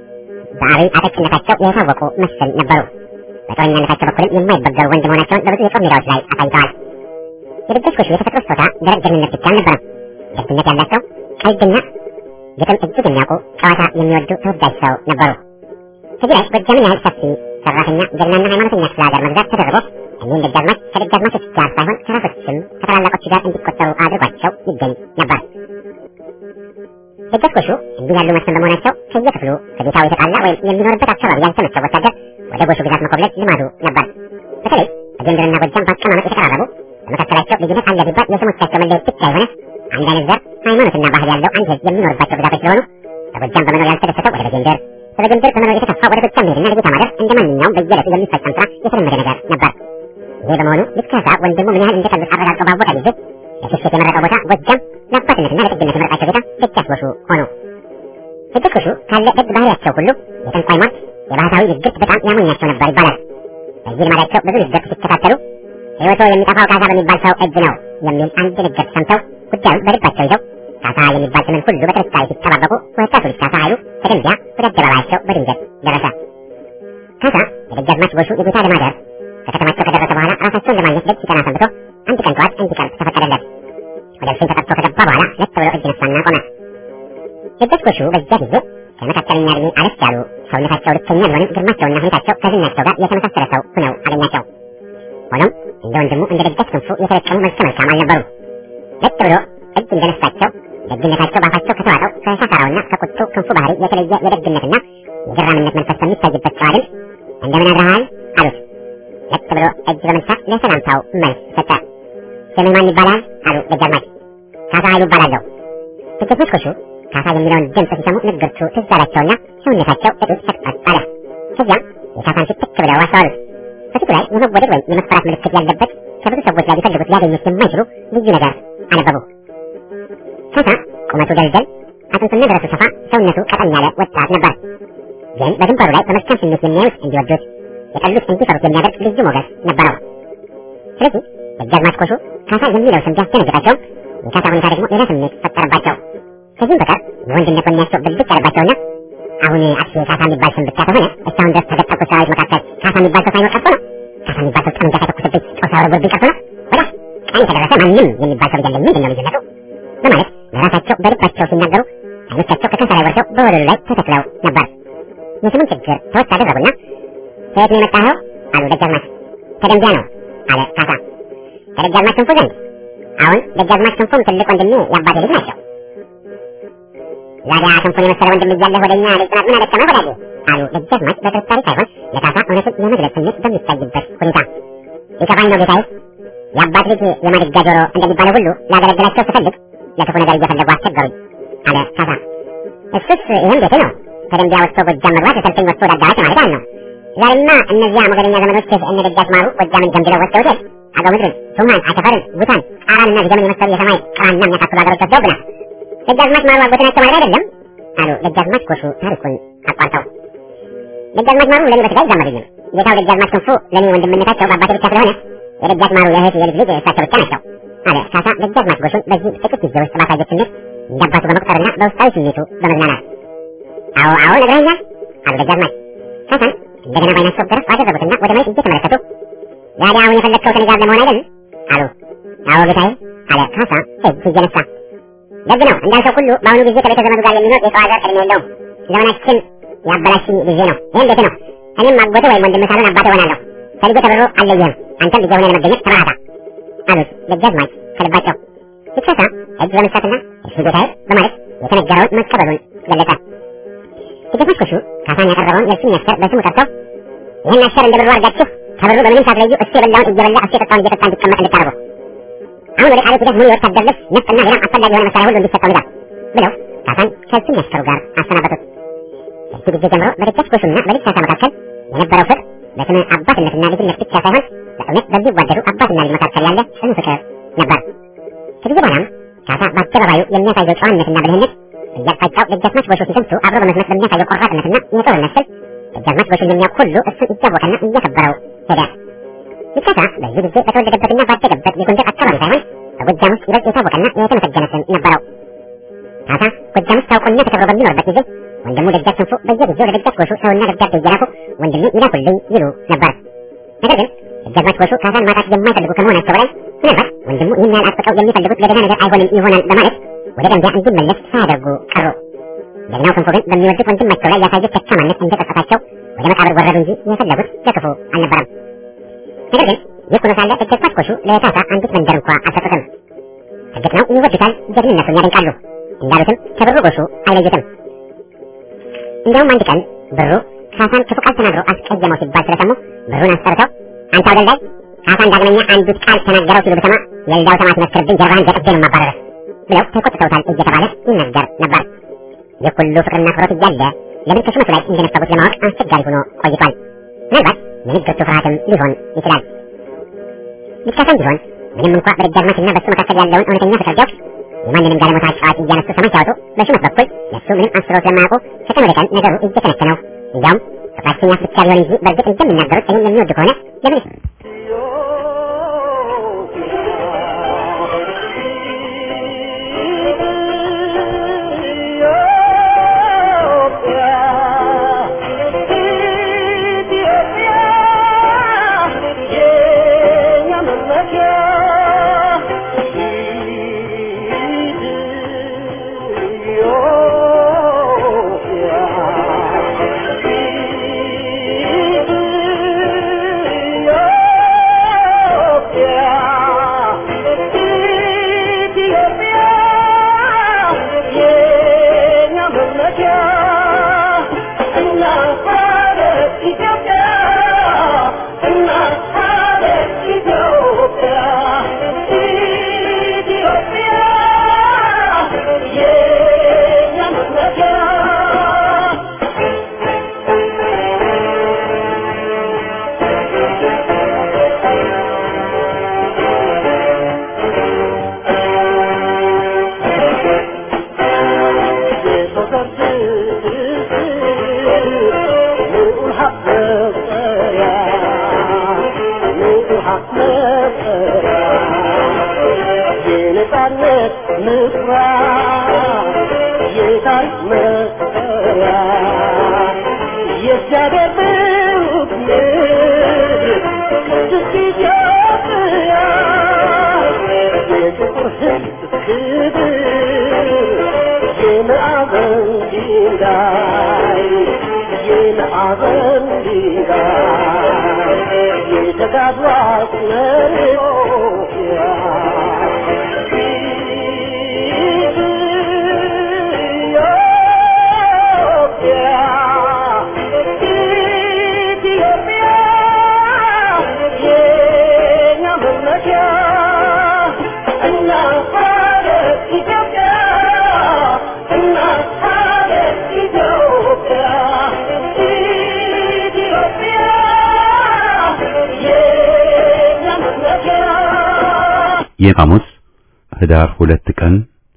በአብይ አጠቂነታቸው የታወቁ መሰል ነበሩ። በጦረኛነታቸው በኩልም የማይበገሩ ወንድ መሆናቸውን በብዙ የጦር ሜዳዎች ላይ አሳይተዋል። የደጃች ጎሹ የተፈጥሮ ስጦታ ደረቅ ጀግንነት ብቻ አልነበረም። ደግነት ያላቸው ቀልድና ግጥም እጅግ የሚያውቁ ጨዋታ የሚወዱ ተወዳጅ ሰው ነበሩ። ከዚህ ላይ ጎጃምን ያህል ሰፊ ሰራተኛ ጀግናና ሃይማኖተኛ ክፍለ ሀገር መግዛት ተደርጎ እኒህን ደጃዝማች ከደጃዝማቾች ጋር ሳይሆን ከራሶችም ከታላላቆች ጋር እንዲቆጠሩ አድርጓቸው ይገኝ ነበር። ደጃች ጎሹ እንዲህ ያሉ መስፍን በመሆናቸው ከየክፍሉ ከጌታው የተጣላ ወይም የሚኖርበት አካባቢ ያልተመቸው ወታደር ወደ ጎሹ ግዛት መኮብለል ልማዱ ነበር። በተለይ በጎንደርና ጎጃም በአቀማመጥ የተቀራረቡ በመካከላቸው ልዩነት አለ ቢባል የስሞቻቸው መለየት ብቻ የሆነ አንድ አይነት ዘር፣ ሃይማኖትና ባህል ያለው አንድ ህዝብ የሚኖርባቸው ግዛቶች ስለሆኑ በጎጃም በመኖር ያልተደሰተው ወደ በጌንደር፣ በበጌንደር በመኖር የተከፋ ወደ ጎጃም መሄድና ለጌታ ማደር እንደ ማንኛውም በየዕለቱ የሚፈጸም ስራ የተለመደ ነገር ነበር። ይሄ በመሆኑ ልክ ካሳ ወንድሙ ምን ያህል እንደጠሉት አረጋግጦ ባወቀ ጊዜ ለሽሽት የመረጠው ቦታ ጎጃም፣ ለአባትነትና ለጥግነት የመረጣቸው ጌታ ደጃች ጎሹ ሆኑ። ደጃች ጎሹ ካለ ደግ ባህሪያቸው ሁሉ የጠንቋይ ሟርት፣ የባህታዊ ንግርት በጣም ያሞኛቸው ነበር ይባላል። በዚህ ልማዳቸው ብዙ ንግርት ሲከታተሉ ሕይወቶ የሚጠፋው ካሳ በሚባል ሰው እጅ ነው የሚል አንድ ንግርት ሰምተው ጉዳዩን በልባቸው ይዘው ካሳ የሚባል ስምን ሁሉ በጥርጣሬ ሲጠባበቁ ወጣቱ ልጅ ካሳ ኃይሉ ከደንቢያ ወደ አደባባያቸው በድንገት ደረሰ። ካሳ የደጃዝማች ጎሹ የጌታ ለማደር ከከተማቸው ከደረሰ በኋላ ራሳቸውን ለማግኘት ደጅ ሲጠና ሰንብቶ አንድ ቀን ጠዋት እንዲቀርብ ተፈቀደለት። ወደ እልፍኝ ተጠርቶ ከገባ በኋላ ለጥ ብሎ እጅ ነሳና ቆመ። ደጃች ጎሹ በዚያ ጊዜ ከመካከለኛ ዕድሜ አለፍ ያሉ ሰውነታቸው ልከኛ ቢሆንም ግርማቸውና ሁኔታቸው ከዝናቸው ጋር የተመሳሰለ ሰው ሆነው አገኛቸው። ሆኖም እንደ ወንድሙ እንደ ደጃች ክንፉ የተለቀሙ መልከ መልካም አልነበሩ። ለጥ ብሎ እጅ እንደነሳቸው ደግነታቸው ባፋቸው ከተዋጠው ከሳሳራውና ከቁጡ ክንፉ ባህሪ የተለየ የደግነትና የገራምነት መንፈስ በሚታይበት ጨዋ ድምፅ እንደምን አድረሃል አሉት። ለጥ ብሎ እጅ በመንሳት ለሰላምታው መልስ ሰጠ። ስምህ ማን ይባላል? አሉ ደጃዝማች። ካሳ ኃይሉ እባላለሁ። ደጃዝማች ጎሹ ካሳ የሚለውን ድምፅ ሲሰሙ ንግርቱ ትዝ አላቸውና ሰውነታቸው እጡት ሰቅጠጥ አለ። ከዚያም የካሳን ፊት ትክ ብለው አስተዋሉት። በፊቱ ላይ የመወደድ ወይም የመፈራት ምልክት ያለበት ከብዙ ሰዎች ላይ ሊፈልጉት ሊያገኙት የማይችሉ ልዩ ነገር አነበቡ። ካሳ ቁመቱ ደልደል፣ አጥንቱና ደረቱ ሰፋ፣ ሰውነቱ ቀጠን ያለ ወጣት ነበር። ግን በግንባሩ ላይ በመልካም ስሜት የሚያዩት እንዲወዱት የጠሉት እንዲፈሩት የሚያደርግ ልዩ ሞገስ ነበረው። ስለዚህ ደጃዝማች ጎሹ ካሳ የሚለው ስም ቢያስደነግጣቸውም የካሳ ሁኔታ ደግሞ ሌላ ስሜት ፈጠረባቸው። ከዚህም በቀር የወንድነት ወኔያቸው ብልጭ ያለባቸውና አሁን አክሴ ካሳ የሚባል ስም ብቻ ከሆነ እስካሁን ድረስ ከገጠቁ ሰራዊት መካከል ካሳ የሚባል ሰው ሳይኖር ቀርቶ ነው። ካሳ የሚባል ሰው ጠመንጃ ሳይተኩስብኝ ጦር ሳይወረውርብኝ ቀርቶ ነው። ወዲያ ቀን ከደረሰ ማንም የሚባል ሰው የለም። ምንድን ነው ልዩነቱ? በማለት ለራሳቸው በልባቸው ሲናገሩ አይኖቻቸው ከካሳ ላይ ወርደው በወለሉ ላይ ተተክለው ነበር። የስሙን ችግር ተወት አደረጉና ከየት ነው የመጣኸው? አሉ ደጃዝማች። ከደንቢያ ነው አለ ካሳ። ከደጃዝማች ክንፉ ዘንድ? አሁን ደጃዝማች ክንፉም ትልቅ ወንድሜ የአባቴ ልጅ ናቸው። ዛዲያ ክንፉን የመሰለ ወንድም እያለህ ወደኛ ልጽናት ምን አደከመህ ወዳጄ? አሉ ደጃዝማች በጥርጣሬ ሳይሆን ለካሳ እውነቱን የመግለጽ ስሜት በሚታይበት ሁኔታ። ይከፋኝ ነው ጌታዬ። የአባት ልጅ የማድጋ ጆሮ እንደሚባለው ሁሉ ላገለግላቸው ስፈልግ ለክፉ ነገር እየፈለጉ አስቸገሩኝ አለ ካሳ። እሱስ ይህም ቤቴ ነው። ከደንቢያ ወጥቶ ጎጃም መግባት ሰልፈኝ ወጥቶ ወደ አዳራሽ ማለት ነው። ዛሬማ እነዚያ ሞገደኛ ዘመኖች እነ ደጃች ማሩ ጎጃምን ገንብለው ወስደውታል። አገው ምድርን፣ ሱማን፣ አቸፈርን፣ ጉታን፣ ጣራንና ዝገምን የመሰሉ የሰማይ ቅራና የሚያካክሉ ሀገሮች ወስደውብናል። ደጃዝማች ማሩ አጎቴ ናቸው ማለት አይደለም አሉ ደጃዝማች ጎሹ ታሪኩን አቋርጠው። ደጃዝማች ማሩ ለእኔ በስጋ ይዛመዱኝም። ጌታው ደጃዝማች ክንፉ ለእኔ ወንድምነታቸው በአባቴ ብቻ ስለሆነ የደጃች ማሩ የእህት የልጅ ልጅ እሳቸው ብቻ ናቸው አለ ካሳ ደጃዝማች ጎሹን በዚህ ጥቂት ጊዜ ውስጥ ባሳየት ስሜት እንዳባቱ በመቁጠርና በውስጣዊ ስሜቱ በመዝናናት አዎ አዎ ነግረኛል አሉ ደጃዝማች ካሳን እንደገና ባይናቸው ገረፍ አደረጉትና ወደ መሬት እየተመለከቱ ዛሬ አሁን የፈለግከው ከኔ ጋር ለመሆን አይደል አሉ አዎ ጌታዬ አለ ካሳ እጅ እየነሳ ደግ ነው እንዳልከው ሁሉ በአሁኑ ጊዜ ከቤተ ዘመዱ ጋር የሚኖር የሰው ሀገር እድሜ የለውም ዘመናችን ያበላሽኝ ጊዜ ነው ይህም ቤት ነው እኔም አጎቴ ወይም ወንድም ሳልሆን አባቴ ሆናለሁ ከልጄ ተብሮ አልለየህም አንተም ልጄ ሆነ ለመገኘት ተባራታ አሉት ደጃዝማች ከልባቸው ሲከሳ እጅ በመስጠትና እሺ ጌታዬ በማለት የተነገረውን መቀበሉን ገለጸ ደጃዝማች ጎሹ ካሳን ያቀረበውን የእሱን አሽከር በስሙ ጠርተው ይህን አሽከር እንደ ብሩ አድርጋችሁ ከብሩ በምንም ሳትለዩ እሱ የበላውን እየበላ እሱ የጠጣውን እየጠጣ እንዲቀመጥ እንድታደርጉ አሁን ወደ ቃሊቲ ሂደህ ሙሉ የወታደር ልብስ ነፍጥና ሌላም አስፈላጊ የሆነ መሳሪያ ሁሉ እንዲሰጠው ይላል ብለው ካሳን ከእሱን አሽከሩ ጋር አሰናበቱት። ከዚህ ጊዜ ጀምሮ በደጃች ጎሹና በልጅ ካሳ መካከል የነበረው ፍቅር በስመ አባትነትና ልጅነት ብቻ ሳይሆን በእውነት በሚዋደዱ አባትና ልጅ መካከል ያለ ጽኑ ፍቅር ነበር። ከጊዜ በኋላም ካሳ በአደባባዩ የሚያሳየው ጨዋነትና ብልህነት እያቅጣጫው ደጃዝማች ጎሹ ሲዘምቱ አብሮ በመስመት በሚያሳየው ቆራጥነትና የጦርነት ስልት ደጃዝማች ጎሹ እንደሚያውቅ ሁሉ እሱን እያወቀና እያከበረው ሄደ። ይካሳ በዚህ ጊዜ በተወለደበትና ባደገበት የጎንደር አካባቢ ሳይሆን በጎጃም ውስጥ ይበልጥ የታወቀና የተመሰገነ ስም ነበረው። ካሳ ጎጃም ውስጥ ታውቆና ተከብሮ በሚኖርበት ጊዜ ወንድሙ ደጃች ክንፉ በየጊዜው ለደጃች ጎሹ ሰውና ደብዳቤ እየላኩ ወንድሜ ይላኩልኝ ይሉ ነበር። ነገር ግን ደጃዝማች ጎሹ ካሳን ማጣት የማይፈልጉ ከመሆናቸው በላይ ምናልባት ወንድሙ ይህን ያህል አጥብቀው የሚፈልጉት ለደህና ነገር አይሆንም ይሆናል በማለት ወደ ደንቢያ እንዲመለስ ሳያደርጉ ቀሩ። ጀግናው ክንፉ ግን በሚወዱት ወንድማቸው ላይ ያሳዩት ደካማነት እንደጸጸታቸው ወደ መቃብር ወረዱ እንጂ የፈለጉት ለክፉ አልነበረም። ነገር ግን ይህ ሆኖ ሳለ ደጃዝማች ጎሹ ለካሳ አንዲት መንደር እንኳ አልሰጡትም። እርግጥ ነው ይወዱታል፣ ጀግንነቱን ያደንቃሉ። እንዳሉትም ከብሩ ጎሹ አይለዩትም። እንዲያውም አንድ ቀን ብሩ ካሳን ክፉ ቃል ተናግሮ አስቀየመው ሲባል ስለሰሙ ብሩን አስጠርተው አንተ አውደልዳይ ካሳን ዳግመኛ አንዲት ቃል ተናገረው ሲሉ ብሰማ የልዳው ሰማዕት መስክርብኝ ጀርባህን ገጥጄ ነው የማባረርህ ብለው ተቆጥተውታል እየተባለ ይነገር ነበር። ይህ ሁሉ ፍቅርና አክብሮት እያለ ለምን ከሹመቱ ላይ እንደነፈጉት ለማወቅ አስቸጋሪ ሆኖ ቆይቷል። ምናልባት የንግርቱ ፍርሃትም ሊሆን ይችላል። ልጅ ካሳም ቢሆን ምንም እንኳ በደጃዝማችና በሱ መካከል ያለውን እውነተኛ ፍቅር ቢያውቅ የማንንም ጋለሞታ ጨዋታ እያነሱ ሰማይ ሲያወጡ በሹመት በኩል ለሱ ምንም አስበው ስለማያውቁ ከቀን ወደ ቀን ነገሩ እየተነከነው እንዲያውም ፍቅራችን ያፍ ብቻ ቢሆን እንጂ በእርግጥ እንደሚናገሩት እኔን የሚወዱ ከሆነ ለምን የሐሙስ ህዳር ሁለት ቀን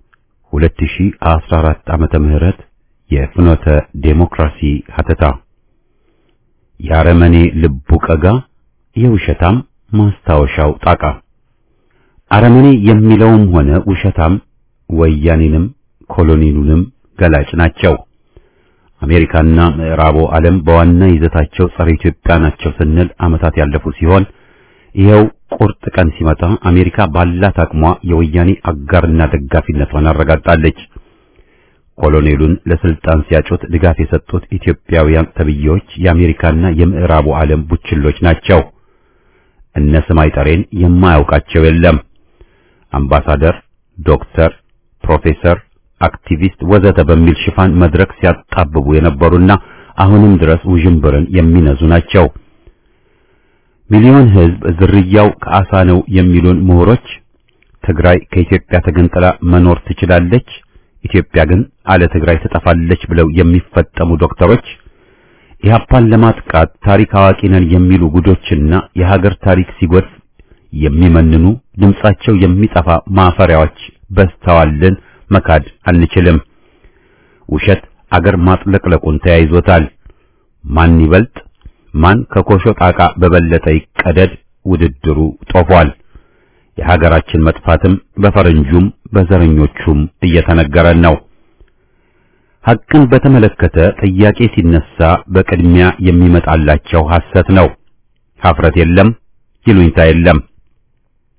2014 ዓመተ ምህረት የፍኖተ ዴሞክራሲ ሀተታ የአረመኔ ልቡ ቀጋ የውሸታም ማስታወሻው ጣቃ አረመኔ የሚለውም ሆነ ውሸታም ወያኔንም ኮሎኒሉንም ገላጭ ናቸው። አሜሪካና ምዕራቡ ዓለም በዋና ይዘታቸው ጸረ ኢትዮጵያ ናቸው ስንል ዓመታት ያለፉ ሲሆን ይኸው ቁርጥ ቀን ሲመጣ አሜሪካ ባላት አቅሟ የወያኔ አጋርና ደጋፊነቷን አረጋግጣለች። ኮሎኔሉን ለስልጣን ሲያጩት ድጋፍ የሰጡት ኢትዮጵያውያን ተብዬዎች የአሜሪካና የምዕራቡ ዓለም ቡችሎች ናቸው። እነ ስማይ ጠሬን የማያውቃቸው የለም። አምባሳደር፣ ዶክተር፣ ፕሮፌሰር፣ አክቲቪስት ወዘተ በሚል ሽፋን መድረክ ሲያጣብቡ የነበሩና አሁንም ድረስ ውዥንብርን የሚነዙ ናቸው። ሚሊዮን ሕዝብ ዝርያው ከአሳ ነው የሚሉን ምሁሮች ትግራይ ከኢትዮጵያ ተገንጥላ መኖር ትችላለች፣ ኢትዮጵያ ግን አለ ትግራይ ትጠፋለች ብለው የሚፈጠሙ ዶክተሮች ኢህአፓን ለማጥቃት ታሪክ አዋቂ ነን የሚሉ ጉዶችና የሀገር ታሪክ ሲጎድፍ የሚመንኑ ድምጻቸው የሚጠፋ ማፈሪያዎች በስተዋልን መካድ አንችልም። ውሸት አገር ማጥለቅለቁን ተያይዞታል። ማን ይበልጥ ማን ከኮሾ ጣቃ በበለጠ ይቀደድ ውድድሩ ጦፏል። የሀገራችን መጥፋትም በፈረንጁም በዘረኞቹም እየተነገረን ነው። ሐቅን በተመለከተ ጥያቄ ሲነሳ በቅድሚያ የሚመጣላቸው ሐሰት ነው። ሀፍረት የለም፣ ይሉኝታ የለም።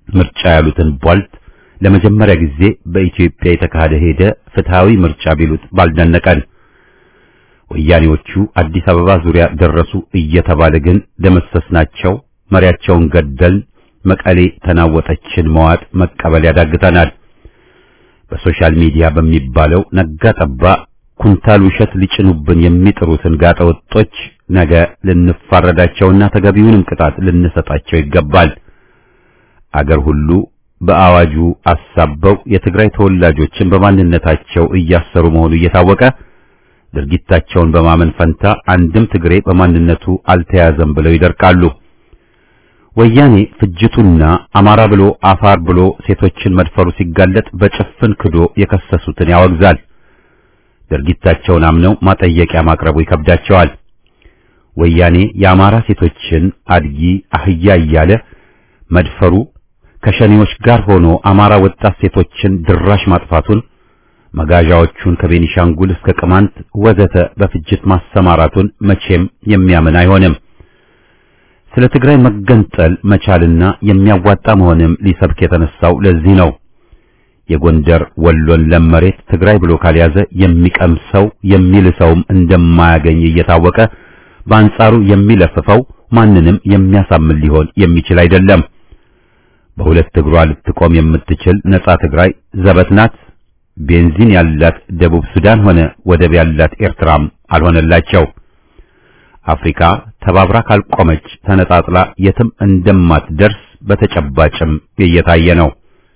ምርጫ ያሉትን ቧልት ለመጀመሪያ ጊዜ በኢትዮጵያ የተካሄደ ሄደ ፍትሃዊ ምርጫ ቢሉት ባልደነቀን። ወያኔዎቹ አዲስ አበባ ዙሪያ ደረሱ እየተባለ ግን ደመሰስናቸው፣ መሪያቸውን ገደል፣ መቀሌ ተናወጠችን መዋጥ መቀበል ያዳግተናል። በሶሻል ሚዲያ በሚባለው ነጋ ጠባ ኩንታል ውሸት ሊጭኑብን የሚጥሩትን ጋጠወጦች ነገ ልንፋረዳቸውና ተገቢውንም ቅጣት ልንሰጣቸው ይገባል። አገር ሁሉ በአዋጁ አሳበው የትግራይ ተወላጆችን በማንነታቸው እያሰሩ መሆኑ እየታወቀ ድርጊታቸውን በማመን ፈንታ አንድም ትግሬ በማንነቱ አልተያዘም ብለው ይደርቃሉ። ወያኔ ፍጅቱና አማራ ብሎ አፋር ብሎ ሴቶችን መድፈሩ ሲጋለጥ በጭፍን ክዶ የከሰሱትን ያወግዛል። ድርጊታቸውን አምነው ማጠየቂያ ማቅረቡ ይከብዳቸዋል። ወያኔ የአማራ ሴቶችን አድጊ አህያ እያለ መድፈሩ ከሸኔዎች ጋር ሆኖ አማራ ወጣት ሴቶችን ድራሽ ማጥፋቱን መጋዣዎቹን ከቤኒሻንጉል እስከ ቅማንት ወዘተ በፍጅት ማሰማራቱን መቼም የሚያምን አይሆንም። ስለ ትግራይ መገንጠል መቻልና የሚያዋጣ መሆንም ሊሰብክ የተነሳው ለዚህ ነው። የጎንደር ወሎን ለም መሬት ትግራይ ብሎ ካልያዘ የሚቀምሰው የሚልሰውም እንደማያገኝ እየታወቀ በአንጻሩ የሚለፍፈው ማንንም የሚያሳምን ሊሆን የሚችል አይደለም። በሁለት እግሯ ልትቆም የምትችል ነጻ ትግራይ ዘበት ናት። ቤንዚን ያላት ደቡብ ሱዳን ሆነ ወደብ ያላት ኤርትራም አልሆነላቸው። አፍሪካ ተባብራ ካልቆመች ተነጣጥላ የትም እንደማትደርስ በተጨባጭም እየታየ ነው።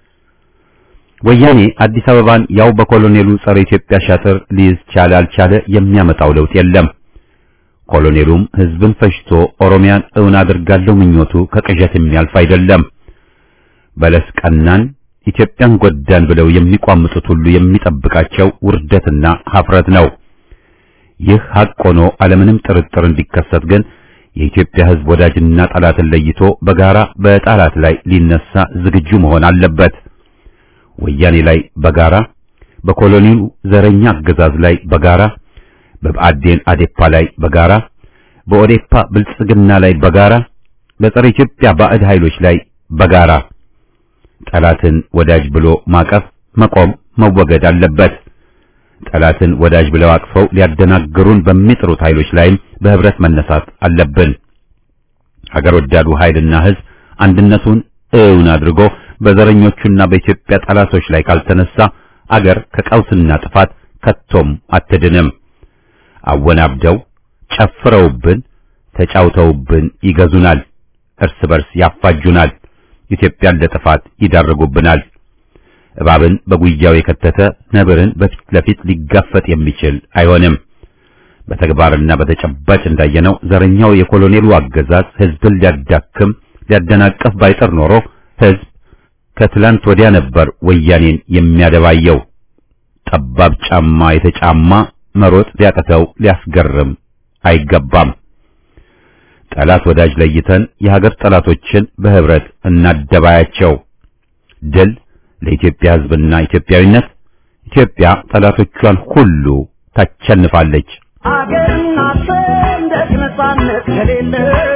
ወያኔ አዲስ አበባን ያው በኮሎኔሉ ጸረ ኢትዮጵያ ሻጥር ሊይዝ ቻለ አልቻለ የሚያመጣው ለውጥ የለም። ኮሎኔሉም ህዝብን ፈጅቶ ኦሮሚያን እውን አድርጋለሁ ምኞቱ ከቅዠት የሚያልፍ አይደለም። በለስ ቀናን ኢትዮጵያን ጎዳን ብለው የሚቋምጡት ሁሉ የሚጠብቃቸው ውርደትና ሀፍረት ነው። ይህ ሐቅ ሆኖ አለምንም ጥርጥር እንዲከሰት ግን የኢትዮጵያ ህዝብ ወዳጅና ጠላትን ለይቶ በጋራ በጠላት ላይ ሊነሳ ዝግጁ መሆን አለበት። ወያኔ ላይ በጋራ በኮሎኒው ዘረኛ አገዛዝ ላይ በጋራ በብአዴን አዴፓ ላይ በጋራ በኦዴፓ ብልጽግና ላይ በጋራ በጸረ ኢትዮጵያ ባዕድ ኃይሎች ላይ በጋራ ጠላትን ወዳጅ ብሎ ማቀፍ መቆም መወገድ አለበት። ጠላትን ወዳጅ ብለው አቅፈው ሊያደናግሩን በሚጥሩት ኃይሎች ላይም በህብረት መነሳት አለብን። ሀገር ወዳዱ ኃይልና ህዝብ አንድነቱን እውን አድርጎ በዘረኞቹና በኢትዮጵያ ጠላቶች ላይ ካልተነሳ አገር ከቀውስና ጥፋት ከቶም አትድንም። አወናብደው ጨፍረውብን ተጫውተውብን ይገዙናል፣ እርስ በርስ ያፋጁናል፣ ኢትዮጵያን ለጥፋት ይዳርጉብናል። እባብን በጉያው የከተተ ነብርን በፊት ለፊት ሊጋፈጥ የሚችል አይሆንም። በተግባርና በተጨባጭ እንዳየነው ዘረኛው የኮሎኔሉ አገዛዝ ህዝብን ሊያዳክም ሊያደናቀፍ ባይጠር ኖሮ ህዝብ ከትላንት ወዲያ ነበር ወያኔን የሚያደባየው። ጠባብ ጫማ የተጫማ መሮጥ ሊያቅተው ሊያስገርም አይገባም። ጠላት ወዳጅ ለይተን የሀገር ጠላቶችን በህብረት እናደባያቸው። ድል ለኢትዮጵያ ህዝብና ኢትዮጵያዊነት። ኢትዮጵያ ጠላቶቿን ሁሉ ታቸንፋለች። አገርና ሰንደቅ ነጻነት ከሌለ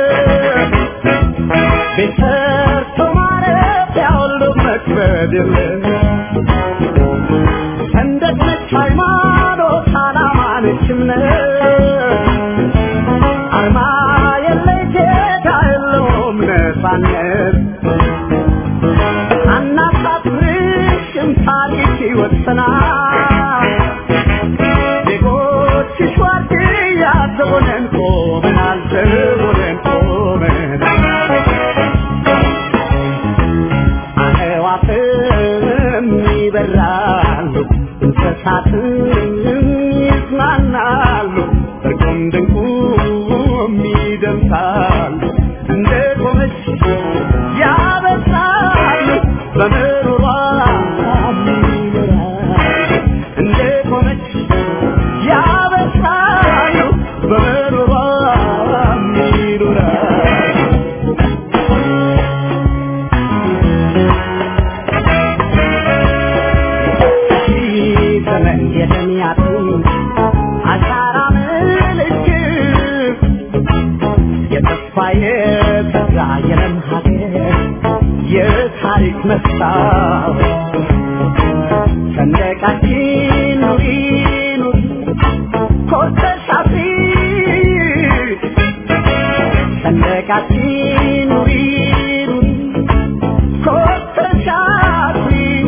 ቤት ሰርቶ ማረፊያ ሁሉ መክበድ የለ ሰንደቅ ነች ሃይማኖት፣ ዓላማ ነች እምነት አርማ የለ ጌታ የለውም ነጻነት አናሳፍርሽም ታሪክ ይወሰናል ዜጎችሽ ዋርድያ ዘቦነን ቆመናል ዘቦነን ቆመናል አዕዋፍም ይበራሉ እንስሳትም ይዝናናሉ እርቁም ድንቁም ይደምሳሉ እንደ ቆመች ያበሳሉ በምሮሯ ይኖራሉ እንደ ቆመች ያበሳሉ በምሮሯ ይኖራሉ ዘመን የተሚያቱ አሻራ ምልክት የተስፋ የተስፋ የለም ሀገር የታሪክ መስታወት ሰንደቃችን ኑሪ ኑሪ ኮርተሽ አብሪ ሰንደቃችን ኑሪ ኑሪ ኮርተሽ አብሪ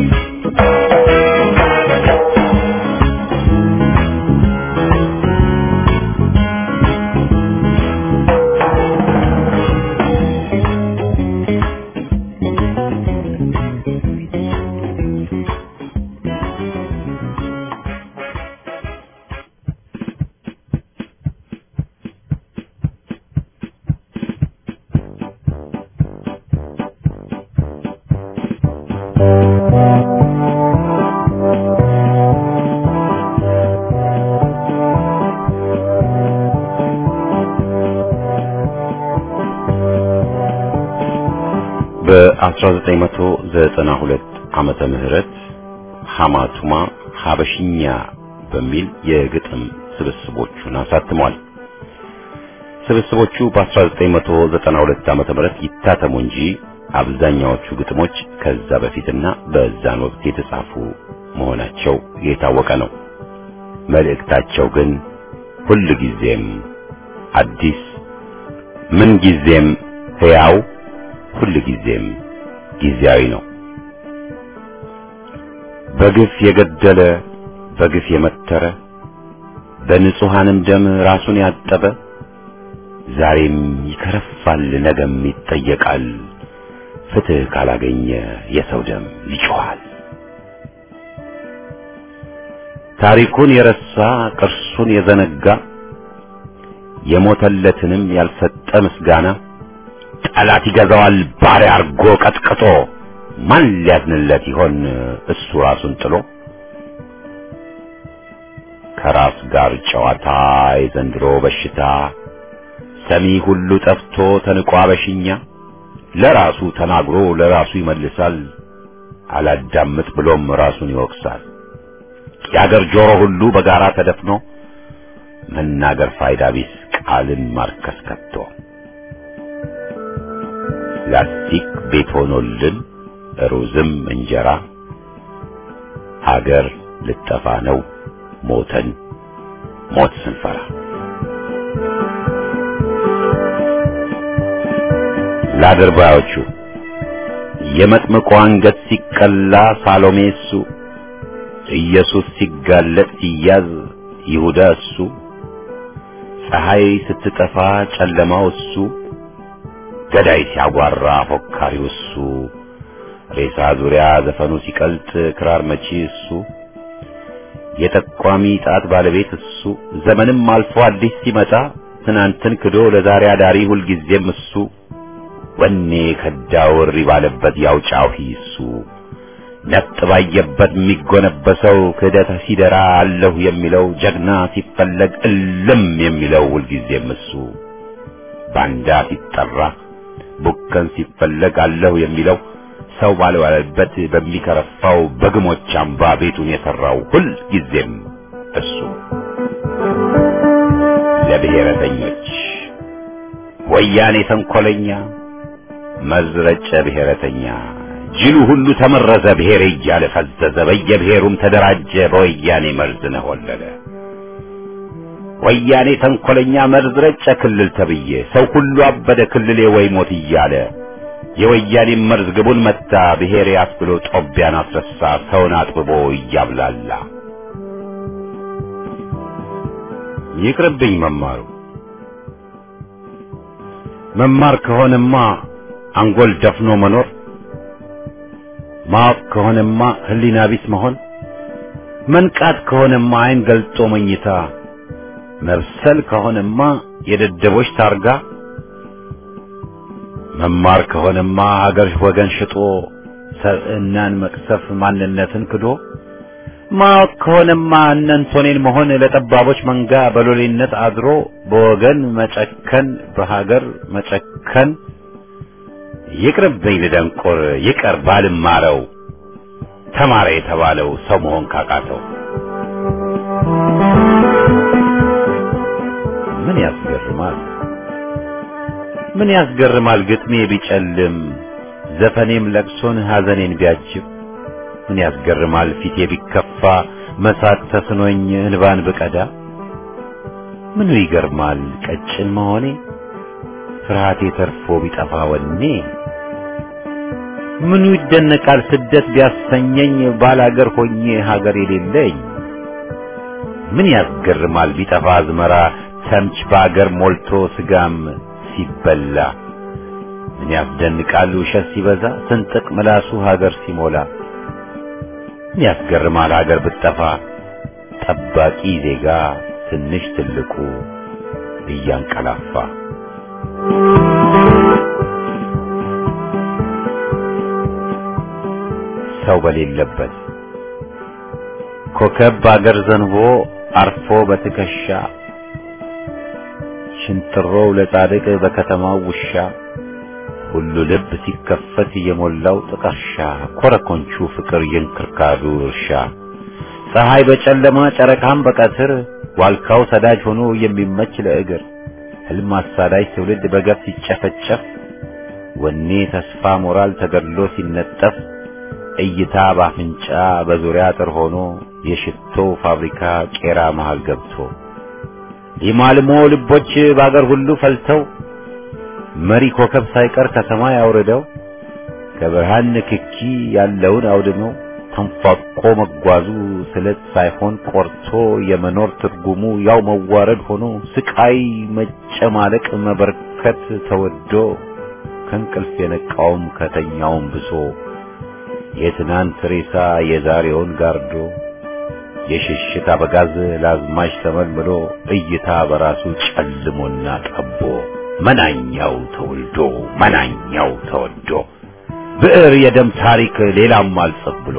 በ1992 ዓመተ ምህረት ሐማቱማ ሐበሽኛ በሚል የግጥም ስብስቦቹን አሳትሟል። ስብስቦቹ በ1992 ዓመተ ምህረት ይታተሙ እንጂ አብዛኛዎቹ ግጥሞች ከዛ በፊትና በዛን ወቅት የተጻፉ መሆናቸው የታወቀ ነው። መልእክታቸው ግን ሁል ጊዜም አዲስ፣ ምን ጊዜም ሕያው፣ ሁል ጊዜም ጊዜያዊ ነው። በግፍ የገደለ በግፍ የመተረ በንጹሐንም ደም ራሱን ያጠበ ዛሬም ይከረፋል፣ ነገም ይጠየቃል። ፍትህ ካላገኘ የሰው ደም ይጮኻል። ታሪኩን የረሳ ቅርሱን የዘነጋ የሞተለትንም ያልሰጠ ምስጋና ጠላት ይገዛዋል ባሪያ አርጎ ቀጥቅጦ ማን ሊያዝንለት ይሆን እሱ ራሱን ጥሎ ከራስ ጋር ጨዋታ የዘንድሮ በሽታ ሰሚ ሁሉ ጠፍቶ ተንቋ በሽኛ ለራሱ ተናግሮ ለራሱ ይመልሳል አላዳምጥ ብሎም ራሱን ይወቅሳል የአገር ጆሮ ሁሉ በጋራ ተደፍኖ መናገር ፋይዳ ቢስ ቃልን ማርከስ ከቶ ላስቲክ ቤት ሆኖልን ሩዝም እንጀራ ሀገር ልጠፋ ነው ሞተን ሞት ስንፈራ ለአድርባዮቹ የመጥምቁ አንገት ሲቀላ ሳሎሜ እሱ ኢየሱስ ሲጋለጥ ሲያዝ ይሁዳ እሱ ፀሐይ ስትጠፋ ጨለማው እሱ ገዳይ ሲያጓራ ፎካሪው እሱ ሬሳ ዙሪያ ዘፈኑ ሲቀልጥ ክራር መቺ እሱ የጠቋሚ ጣት ባለቤት እሱ ዘመንም አልፎ አዲስ ሲመጣ ትናንትን ክዶ ለዛሬ አዳሪ ሁልጊዜም እሱ ወኔ ከዳው እሪ ባለበት ያው ጫሂ እሱ ነጥ ባየበት የሚጎነበሰው ክህደት ሲደራ አለሁ የሚለው ጀግና ሲፈለግ እልም የሚለው ሁልጊዜም እሱ ባንዳ ሲጠራ ቡከን ሲፈለግ አለሁ የሚለው ሰው ባልዋለበት በሚከረፋው በግሞች አምባ ቤቱን የሰራው ሁል ጊዜም እሱ ለብሔረተኞች ወያኔ ተንኮለኛ መዝረጨ ብሔረተኛ ጅሉ ሁሉ ተመረዘ ብሔር እያለ ፈዘዘ በየብሔሩም ተደራጀ በወያኔ መርዝ ነሆለለ ወያኔ ተንኮለኛ መርዝ ረጨ ክልል ተብዬ ሰው ሁሉ አበደ ክልሌ ወይ ሞት እያለ የወያኔ መርዝ ግቡን መታ ብሔሬ አስብሎ ጦቢያን አስረሳ ሰውን አጥብቦ እያብላላ ይቅርብኝ መማሩ መማር ከሆነማ አንጎል ደፍኖ መኖር ማወቅ ከሆነማ ህሊና ቢስ መሆን መንቃት ከሆነማ አይን ገልጦ መኝታ መብሰል ከሆነማ የደደቦች ታርጋ መማር ከሆነማ ሀገር ወገን ሽጦ ሰብዕናን መቅሰፍ ማንነትን ክዶ ማወቅ ከሆነማ እነንቶኔን መሆን ለጠባቦች መንጋ በሎሌነት አድሮ በወገን መጨከን በሀገር መጨከን ይቅርብኝ ልደንቆር ይቀር ባልማረው ተማረ የተባለው ሰው መሆን ካቃተው ምን ያስገርማል ምን ያስገርማል ግጥሜ ቢጨልም ዘፈኔም ለቅሶን ሐዘኔን ቢያጅብ ምን ያስገርማል ፊቴ ቢከፋ መሳቅ ተስኖኝ እንባን ብቀዳ ምኑ ይገርማል ቀጭን መሆኔ ፍርሃቴ ተርፎ ቢጠፋ ወኔ ምኑ ይደነቃል ስደት ቢያሰኘኝ ባላገር ሆኜ ሀገር የሌለኝ ምን ያስገርማል ቢጠፋ አዝመራ ተምች በአገር ሞልቶ ስጋም ሲበላ ምን ያስደንቃል ውሸት ሲበዛ ስንጥቅ ምላሱ ሀገር ሲሞላ ምን ያስገርማል ሀገር ብትጠፋ ጠባቂ ዜጋ ትንሽ ትልቁ እያንቀላፋ ሰው በሌለበት ኮከብ በአገር ዘንቦ አርፎ በትከሻ ሽንጥሮው ለጻድቅ በከተማው ውሻ ሁሉ ልብ ሲከፈት የሞላው ጥቀርሻ ኮረኮንቹ ፍቅር የእንክርካዱ እርሻ ፀሐይ በጨለማ ጨረቃም በቀትር ዋልካው ሰዳጅ ሆኖ የሚመች ለእግር ህልም አሳዳጅ ትውልድ በገፍ ሲጨፈጨፍ ወኔ ተስፋ ሞራል ተገድሎ ሲነጠፍ እይታ ባፍንጫ በዙሪያ አጥር ሆኖ የሽቶ ፋብሪካ ቄራ መሃል ገብቶ ሊማልሞ ልቦች በአገር ሁሉ ፈልተው መሪ ኮከብ ሳይቀር ከሰማይ አውርደው ከብርሃን ንክኪ ያለውን አውድመው ተንፏቆ መጓዙ ስለት ሳይሆን ቆርቶ የመኖር ትርጉሙ ያው መዋረድ ሆኖ ስቃይ መጨማለቅ መበርከት ተወዶ ከእንቅልፍ የነቃውም ከተኛውም ብሶ የትናንት ሬሳ የዛሬውን ጋርዶ የሽሽት አበጋዝ ለአዝማች ተመልምሎ እይታ በራሱ ጨልሞና ጠቦ መናኛው ተወልዶ መናኛው ተወዶ ብዕር የደም ታሪክ ሌላም አልጽፍ ብሎ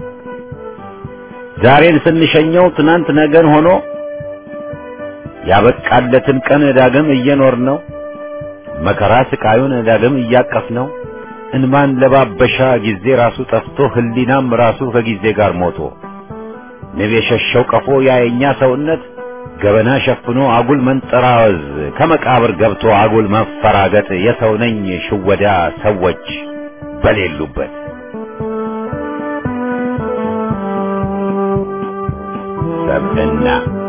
ዛሬን ስንሸኘው ትናንት ነገን ሆኖ ያበቃለትን ቀን ዳግም እየኖር ነው መከራ ስቃዩን ዳግም እያቀፍ ነው እንማን ለባበሻ ጊዜ ራሱ ጠፍቶ ህሊናም ራሱ ከጊዜ ጋር ሞቶ ንብ የሸሸው ቀፎ ያየኛ ሰውነት ገበና ሸፍኖ አጉል መንጠራወዝ ከመቃብር ገብቶ አጉል መፈራገጥ የሰው ነኝ ሽወዳ ሰዎች በሌሉበት ሰብዕና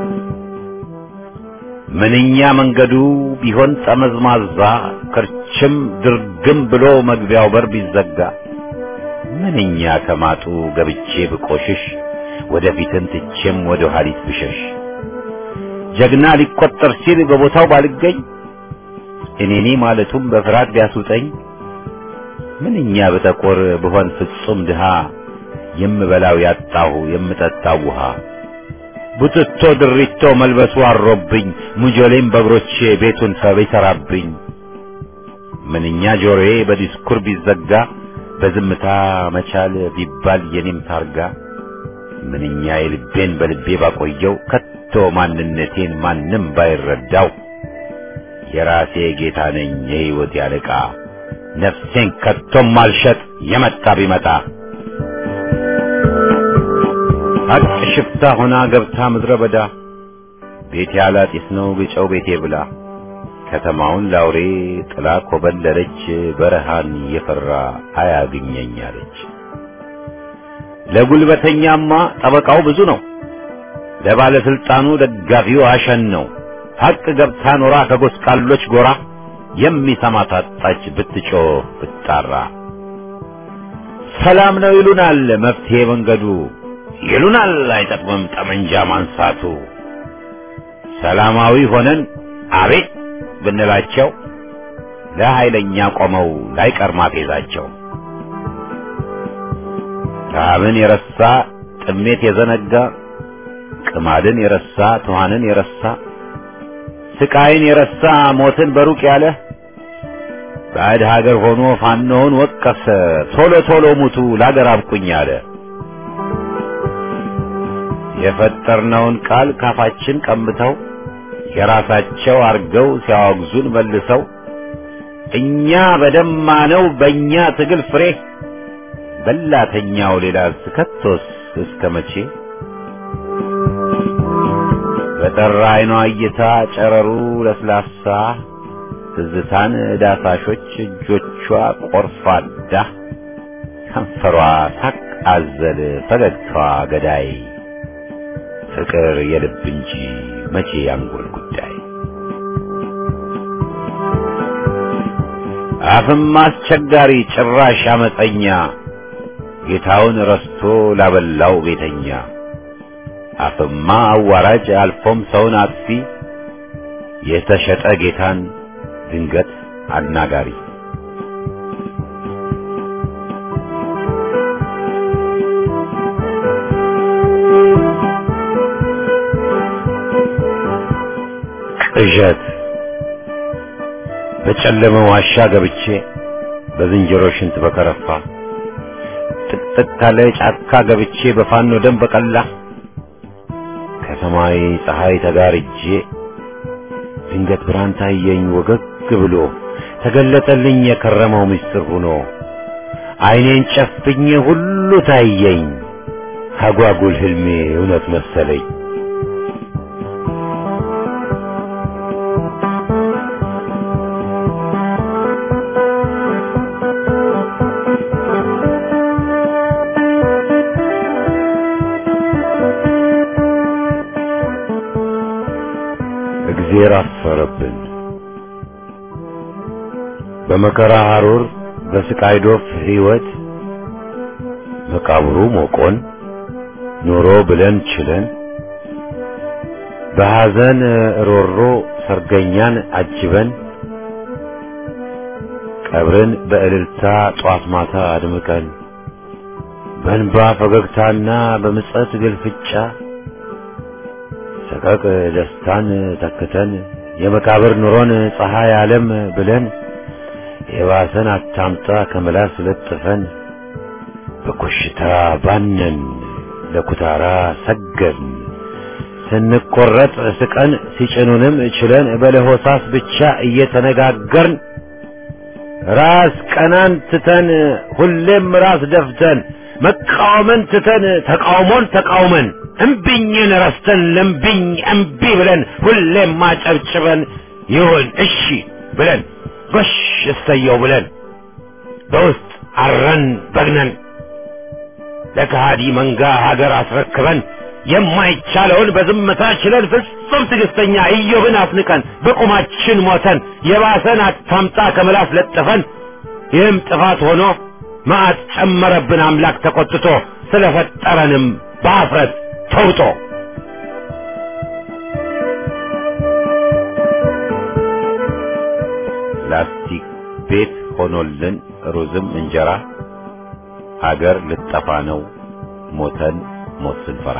ምንኛ መንገዱ ቢሆን ጠመዝማዛ ክርችም ድርግም ብሎ መግቢያው በር ቢዘጋ ምንኛ ከማጡ ገብቼ ብቆሽሽ ወደፊትን ትቼም ወደ ኋሊት ብሸሽ ጀግና ሊቆጠር ሲል በቦታው ባልገኝ እኔኔ ማለቱም በፍርሃት ቢያስውጠኝ ምንኛ በጠቆር ብሆን ፍጹም ድሃ የምበላው ያጣሁ የምጠጣው ውሃ ቡትቶ ድሪቶ መልበሱ አሮብኝ ሙጆሌም በእግሮቼ ቤቱን ሰብ ይሰራብኝ ምንኛ ጆሮዬ በዲስኩር ቢዘጋ በዝምታ መቻል ቢባል የኔም ታርጋ ምንኛ የልቤን በልቤ ባቆየው ከቶ ማንነቴን ማንም ባይረዳው የራሴ ጌታ ነኝ የሕይወት ያለቃ ነፍሴን ከቶም ማልሸጥ የመጣ ቢመጣ ሀቅ ሽፍታ ሆና ገብታ ምድረ በዳ ቤቴ አላጢስ ነው ግጨው ቤቴ ብላ ከተማውን ላውሬ ጥላ ኮበለለች በረሃን የፈራ አያግኘኝ አለች። ለጉልበተኛማ ጠበቃው ብዙ ነው፣ ለባለስልጣኑ ደጋፊው አሸን ነው። ሀቅ ገብታ ኖራ ከጎስቋሎች ጎራ የሚሰማ ታጣች ብትጮህ ብትጣራ። ሰላም ነው ይሉናል መፍትሄ መንገዱ ይሉናል አይጠቅምም ጠመንጃ ማንሳቱ። ሰላማዊ ሆነን አቤት ብንላቸው ለኃይለኛ ቆመው ላይቀር ማፌዛቸው። ረሃብን የረሳ ጥሜት የዘነጋ ቅማድን የረሳ ትኋንን የረሳ ስቃይን የረሳ ሞትን በሩቅ ያለ ባዕድ ሀገር ሆኖ ፋኖውን ወቀሰ ቶሎ ቶሎ ሙቱ ላገር አብቁኝ አለ። የፈጠርነውን ቃል ካፋችን ቀምተው የራሳቸው አርገው ሲያወግዙን መልሰው እኛ በደማነው በእኛ ትግል ፍሬ በላተኛው ሌላ ከቶስ እስከ መቼ በጠራ አይኗ እይታ ጨረሩ ለስላሳ ትዝታን ዳሳሾች እጆቿ ቆርፋዳ ከንፈሯ ሳቅ አዘል ፈገግታዋ ገዳይ ፍቅር የልብ እንጂ መቼ ያንጎል ጉዳይ አፍም አስቸጋሪ ጭራሽ አመፀኛ ጌታውን ረስቶ ላበላው ቤተኛ አፍማ አዋራጅ አልፎም ሰውን አጥፊ የተሸጠ ጌታን ድንገት አናጋሪ ቅዠት በጨለመ ዋሻ ገብቼ በዝንጀሮ ሽንት በከረፋ ጥቅጥቅ ካለ ጫካ ገብቼ በፋኖ ደም በቀላ ከሰማይ ፀሐይ ተጋርጄ ድንገት ብርሃን ታየኝ ወገግ ብሎ ተገለጠልኝ የከረመው ምስጢር ሆኖ ዓይኔን ጨፍኜ ሁሉ ታየኝ አጓጉል ህልሜ እውነት መሰለኝ እግዜር አፈረብን በመከራ ሐሩር በስቃይ ዶፍ ሕይወት መቃብሩ ሞቆን ኑሮ ብለን ችለን በሐዘን ሮሮ ሰርገኛን አጅበን ቀብርን በእልልታ ጧት ማታ አድምቀን በእንባ ፈገግታና በምጸት ግልፍጫ ሰቀቅ ደስታን ተክተን የመቃብር ኑሮን ፀሐይ ዓለም ብለን የባሰን አታምጣ ከመላስ ለጥፈን በኮሽታ ባነን ለኩታራ ሰገድን ስንቆረጥ ስቀን ሲጭኑንም ችለን በለሆሳስ ብቻ እየተነጋገርን ራስ ቀናን ትተን ሁሌም ራስ ደፍተን መቃወምን ትተን ተቃውሞን ተቃውመን እምቢኝን ረስተን ለምቢኝ እምቢ ብለን ሁሌም ማጨብጭበን ይሁን እሺ ብለን ጎሽ እሰየው ብለን በውስጥ አረን በግነን ለከሃዲ መንጋ ሀገር አስረክበን የማይቻለውን በዝምታ ችለን ፍጹም ትዕግስተኛ ኢዮብን አፍንቀን በቁማችን ሞተን የባሰን አታምጣ ከምላስ ለጥፈን ይህም ጥፋት ሆኖ መዓት ጨመረብን አምላክ ተቆጥቶ ስለፈጠረንም በአፍረት ተውጦ ላስቲክ ቤት ሆኖልን ሩዝም እንጀራ አገር ልጠፋ ነው ሞተን ሞት ስንፈራ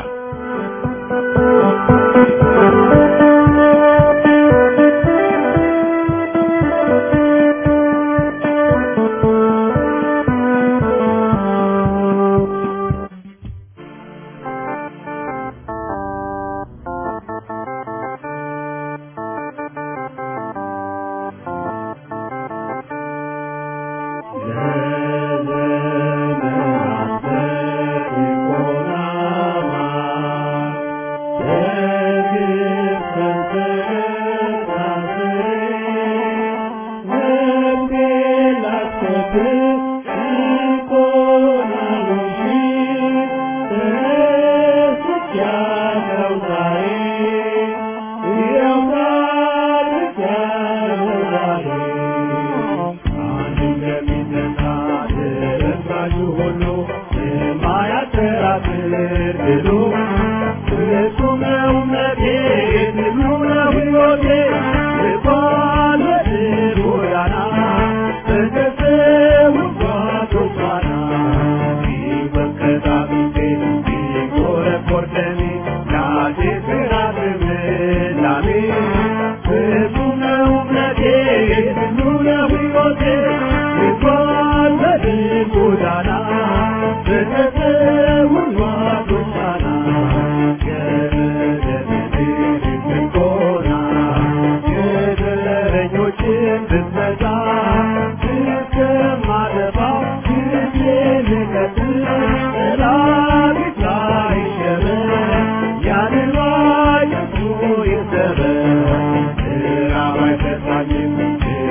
Yeah.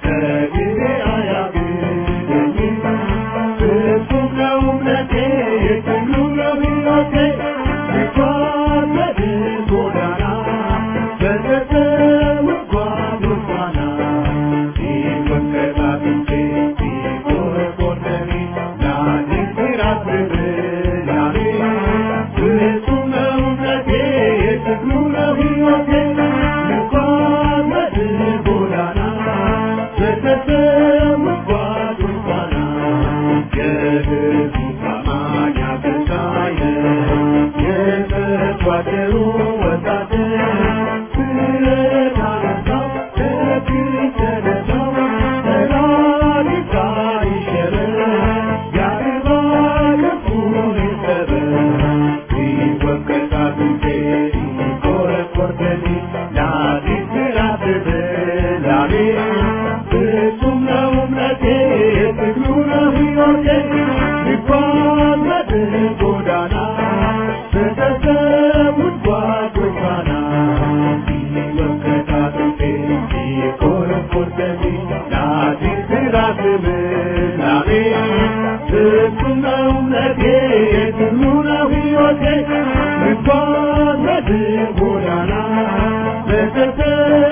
ከጊዜ አያግደኝም ፍጹም ነው እምነቴ የትሉ ነው ሕይወቴ ልጓዝ ጎዳና በተተው ጓዝ ፋና ሲወቀጣጥቼ ሲቆረቆረኒ ላድን ሲራት ብላኔ ፍጹም ነው እምነቴ የትሉ ነው ሕይወቴ ልጓዝ ጎዳና በተተው ጓዝ ፋና የህዝቡ ታማኝ አገልጋይ የተቋደሩ ወታደር ስለታነሳው ከፊት ተነሳው ጠላት ይሸረር ያድርባ ክፉን ይሰበር ሲወቀጥ አጥንቴ ሲቆረቆር ደሜ ላዲስ ምዕራፍ ብላሜ ፍጹም ነው እምነቴ የትግሉ ነው ሕይወቴ ልጓዝ በድል ጎዳና በተሰውት ጓዶች ፋና ሲወቀጥ አጥንቴ ሲቆረቆር ደሜ ላዲስ ምዕራፍ ብላሜ ፍጹም ነው እምነቴ የትግሉ ነው ሕይወቴ ልጓዝ በድል ጎዳና በተሰ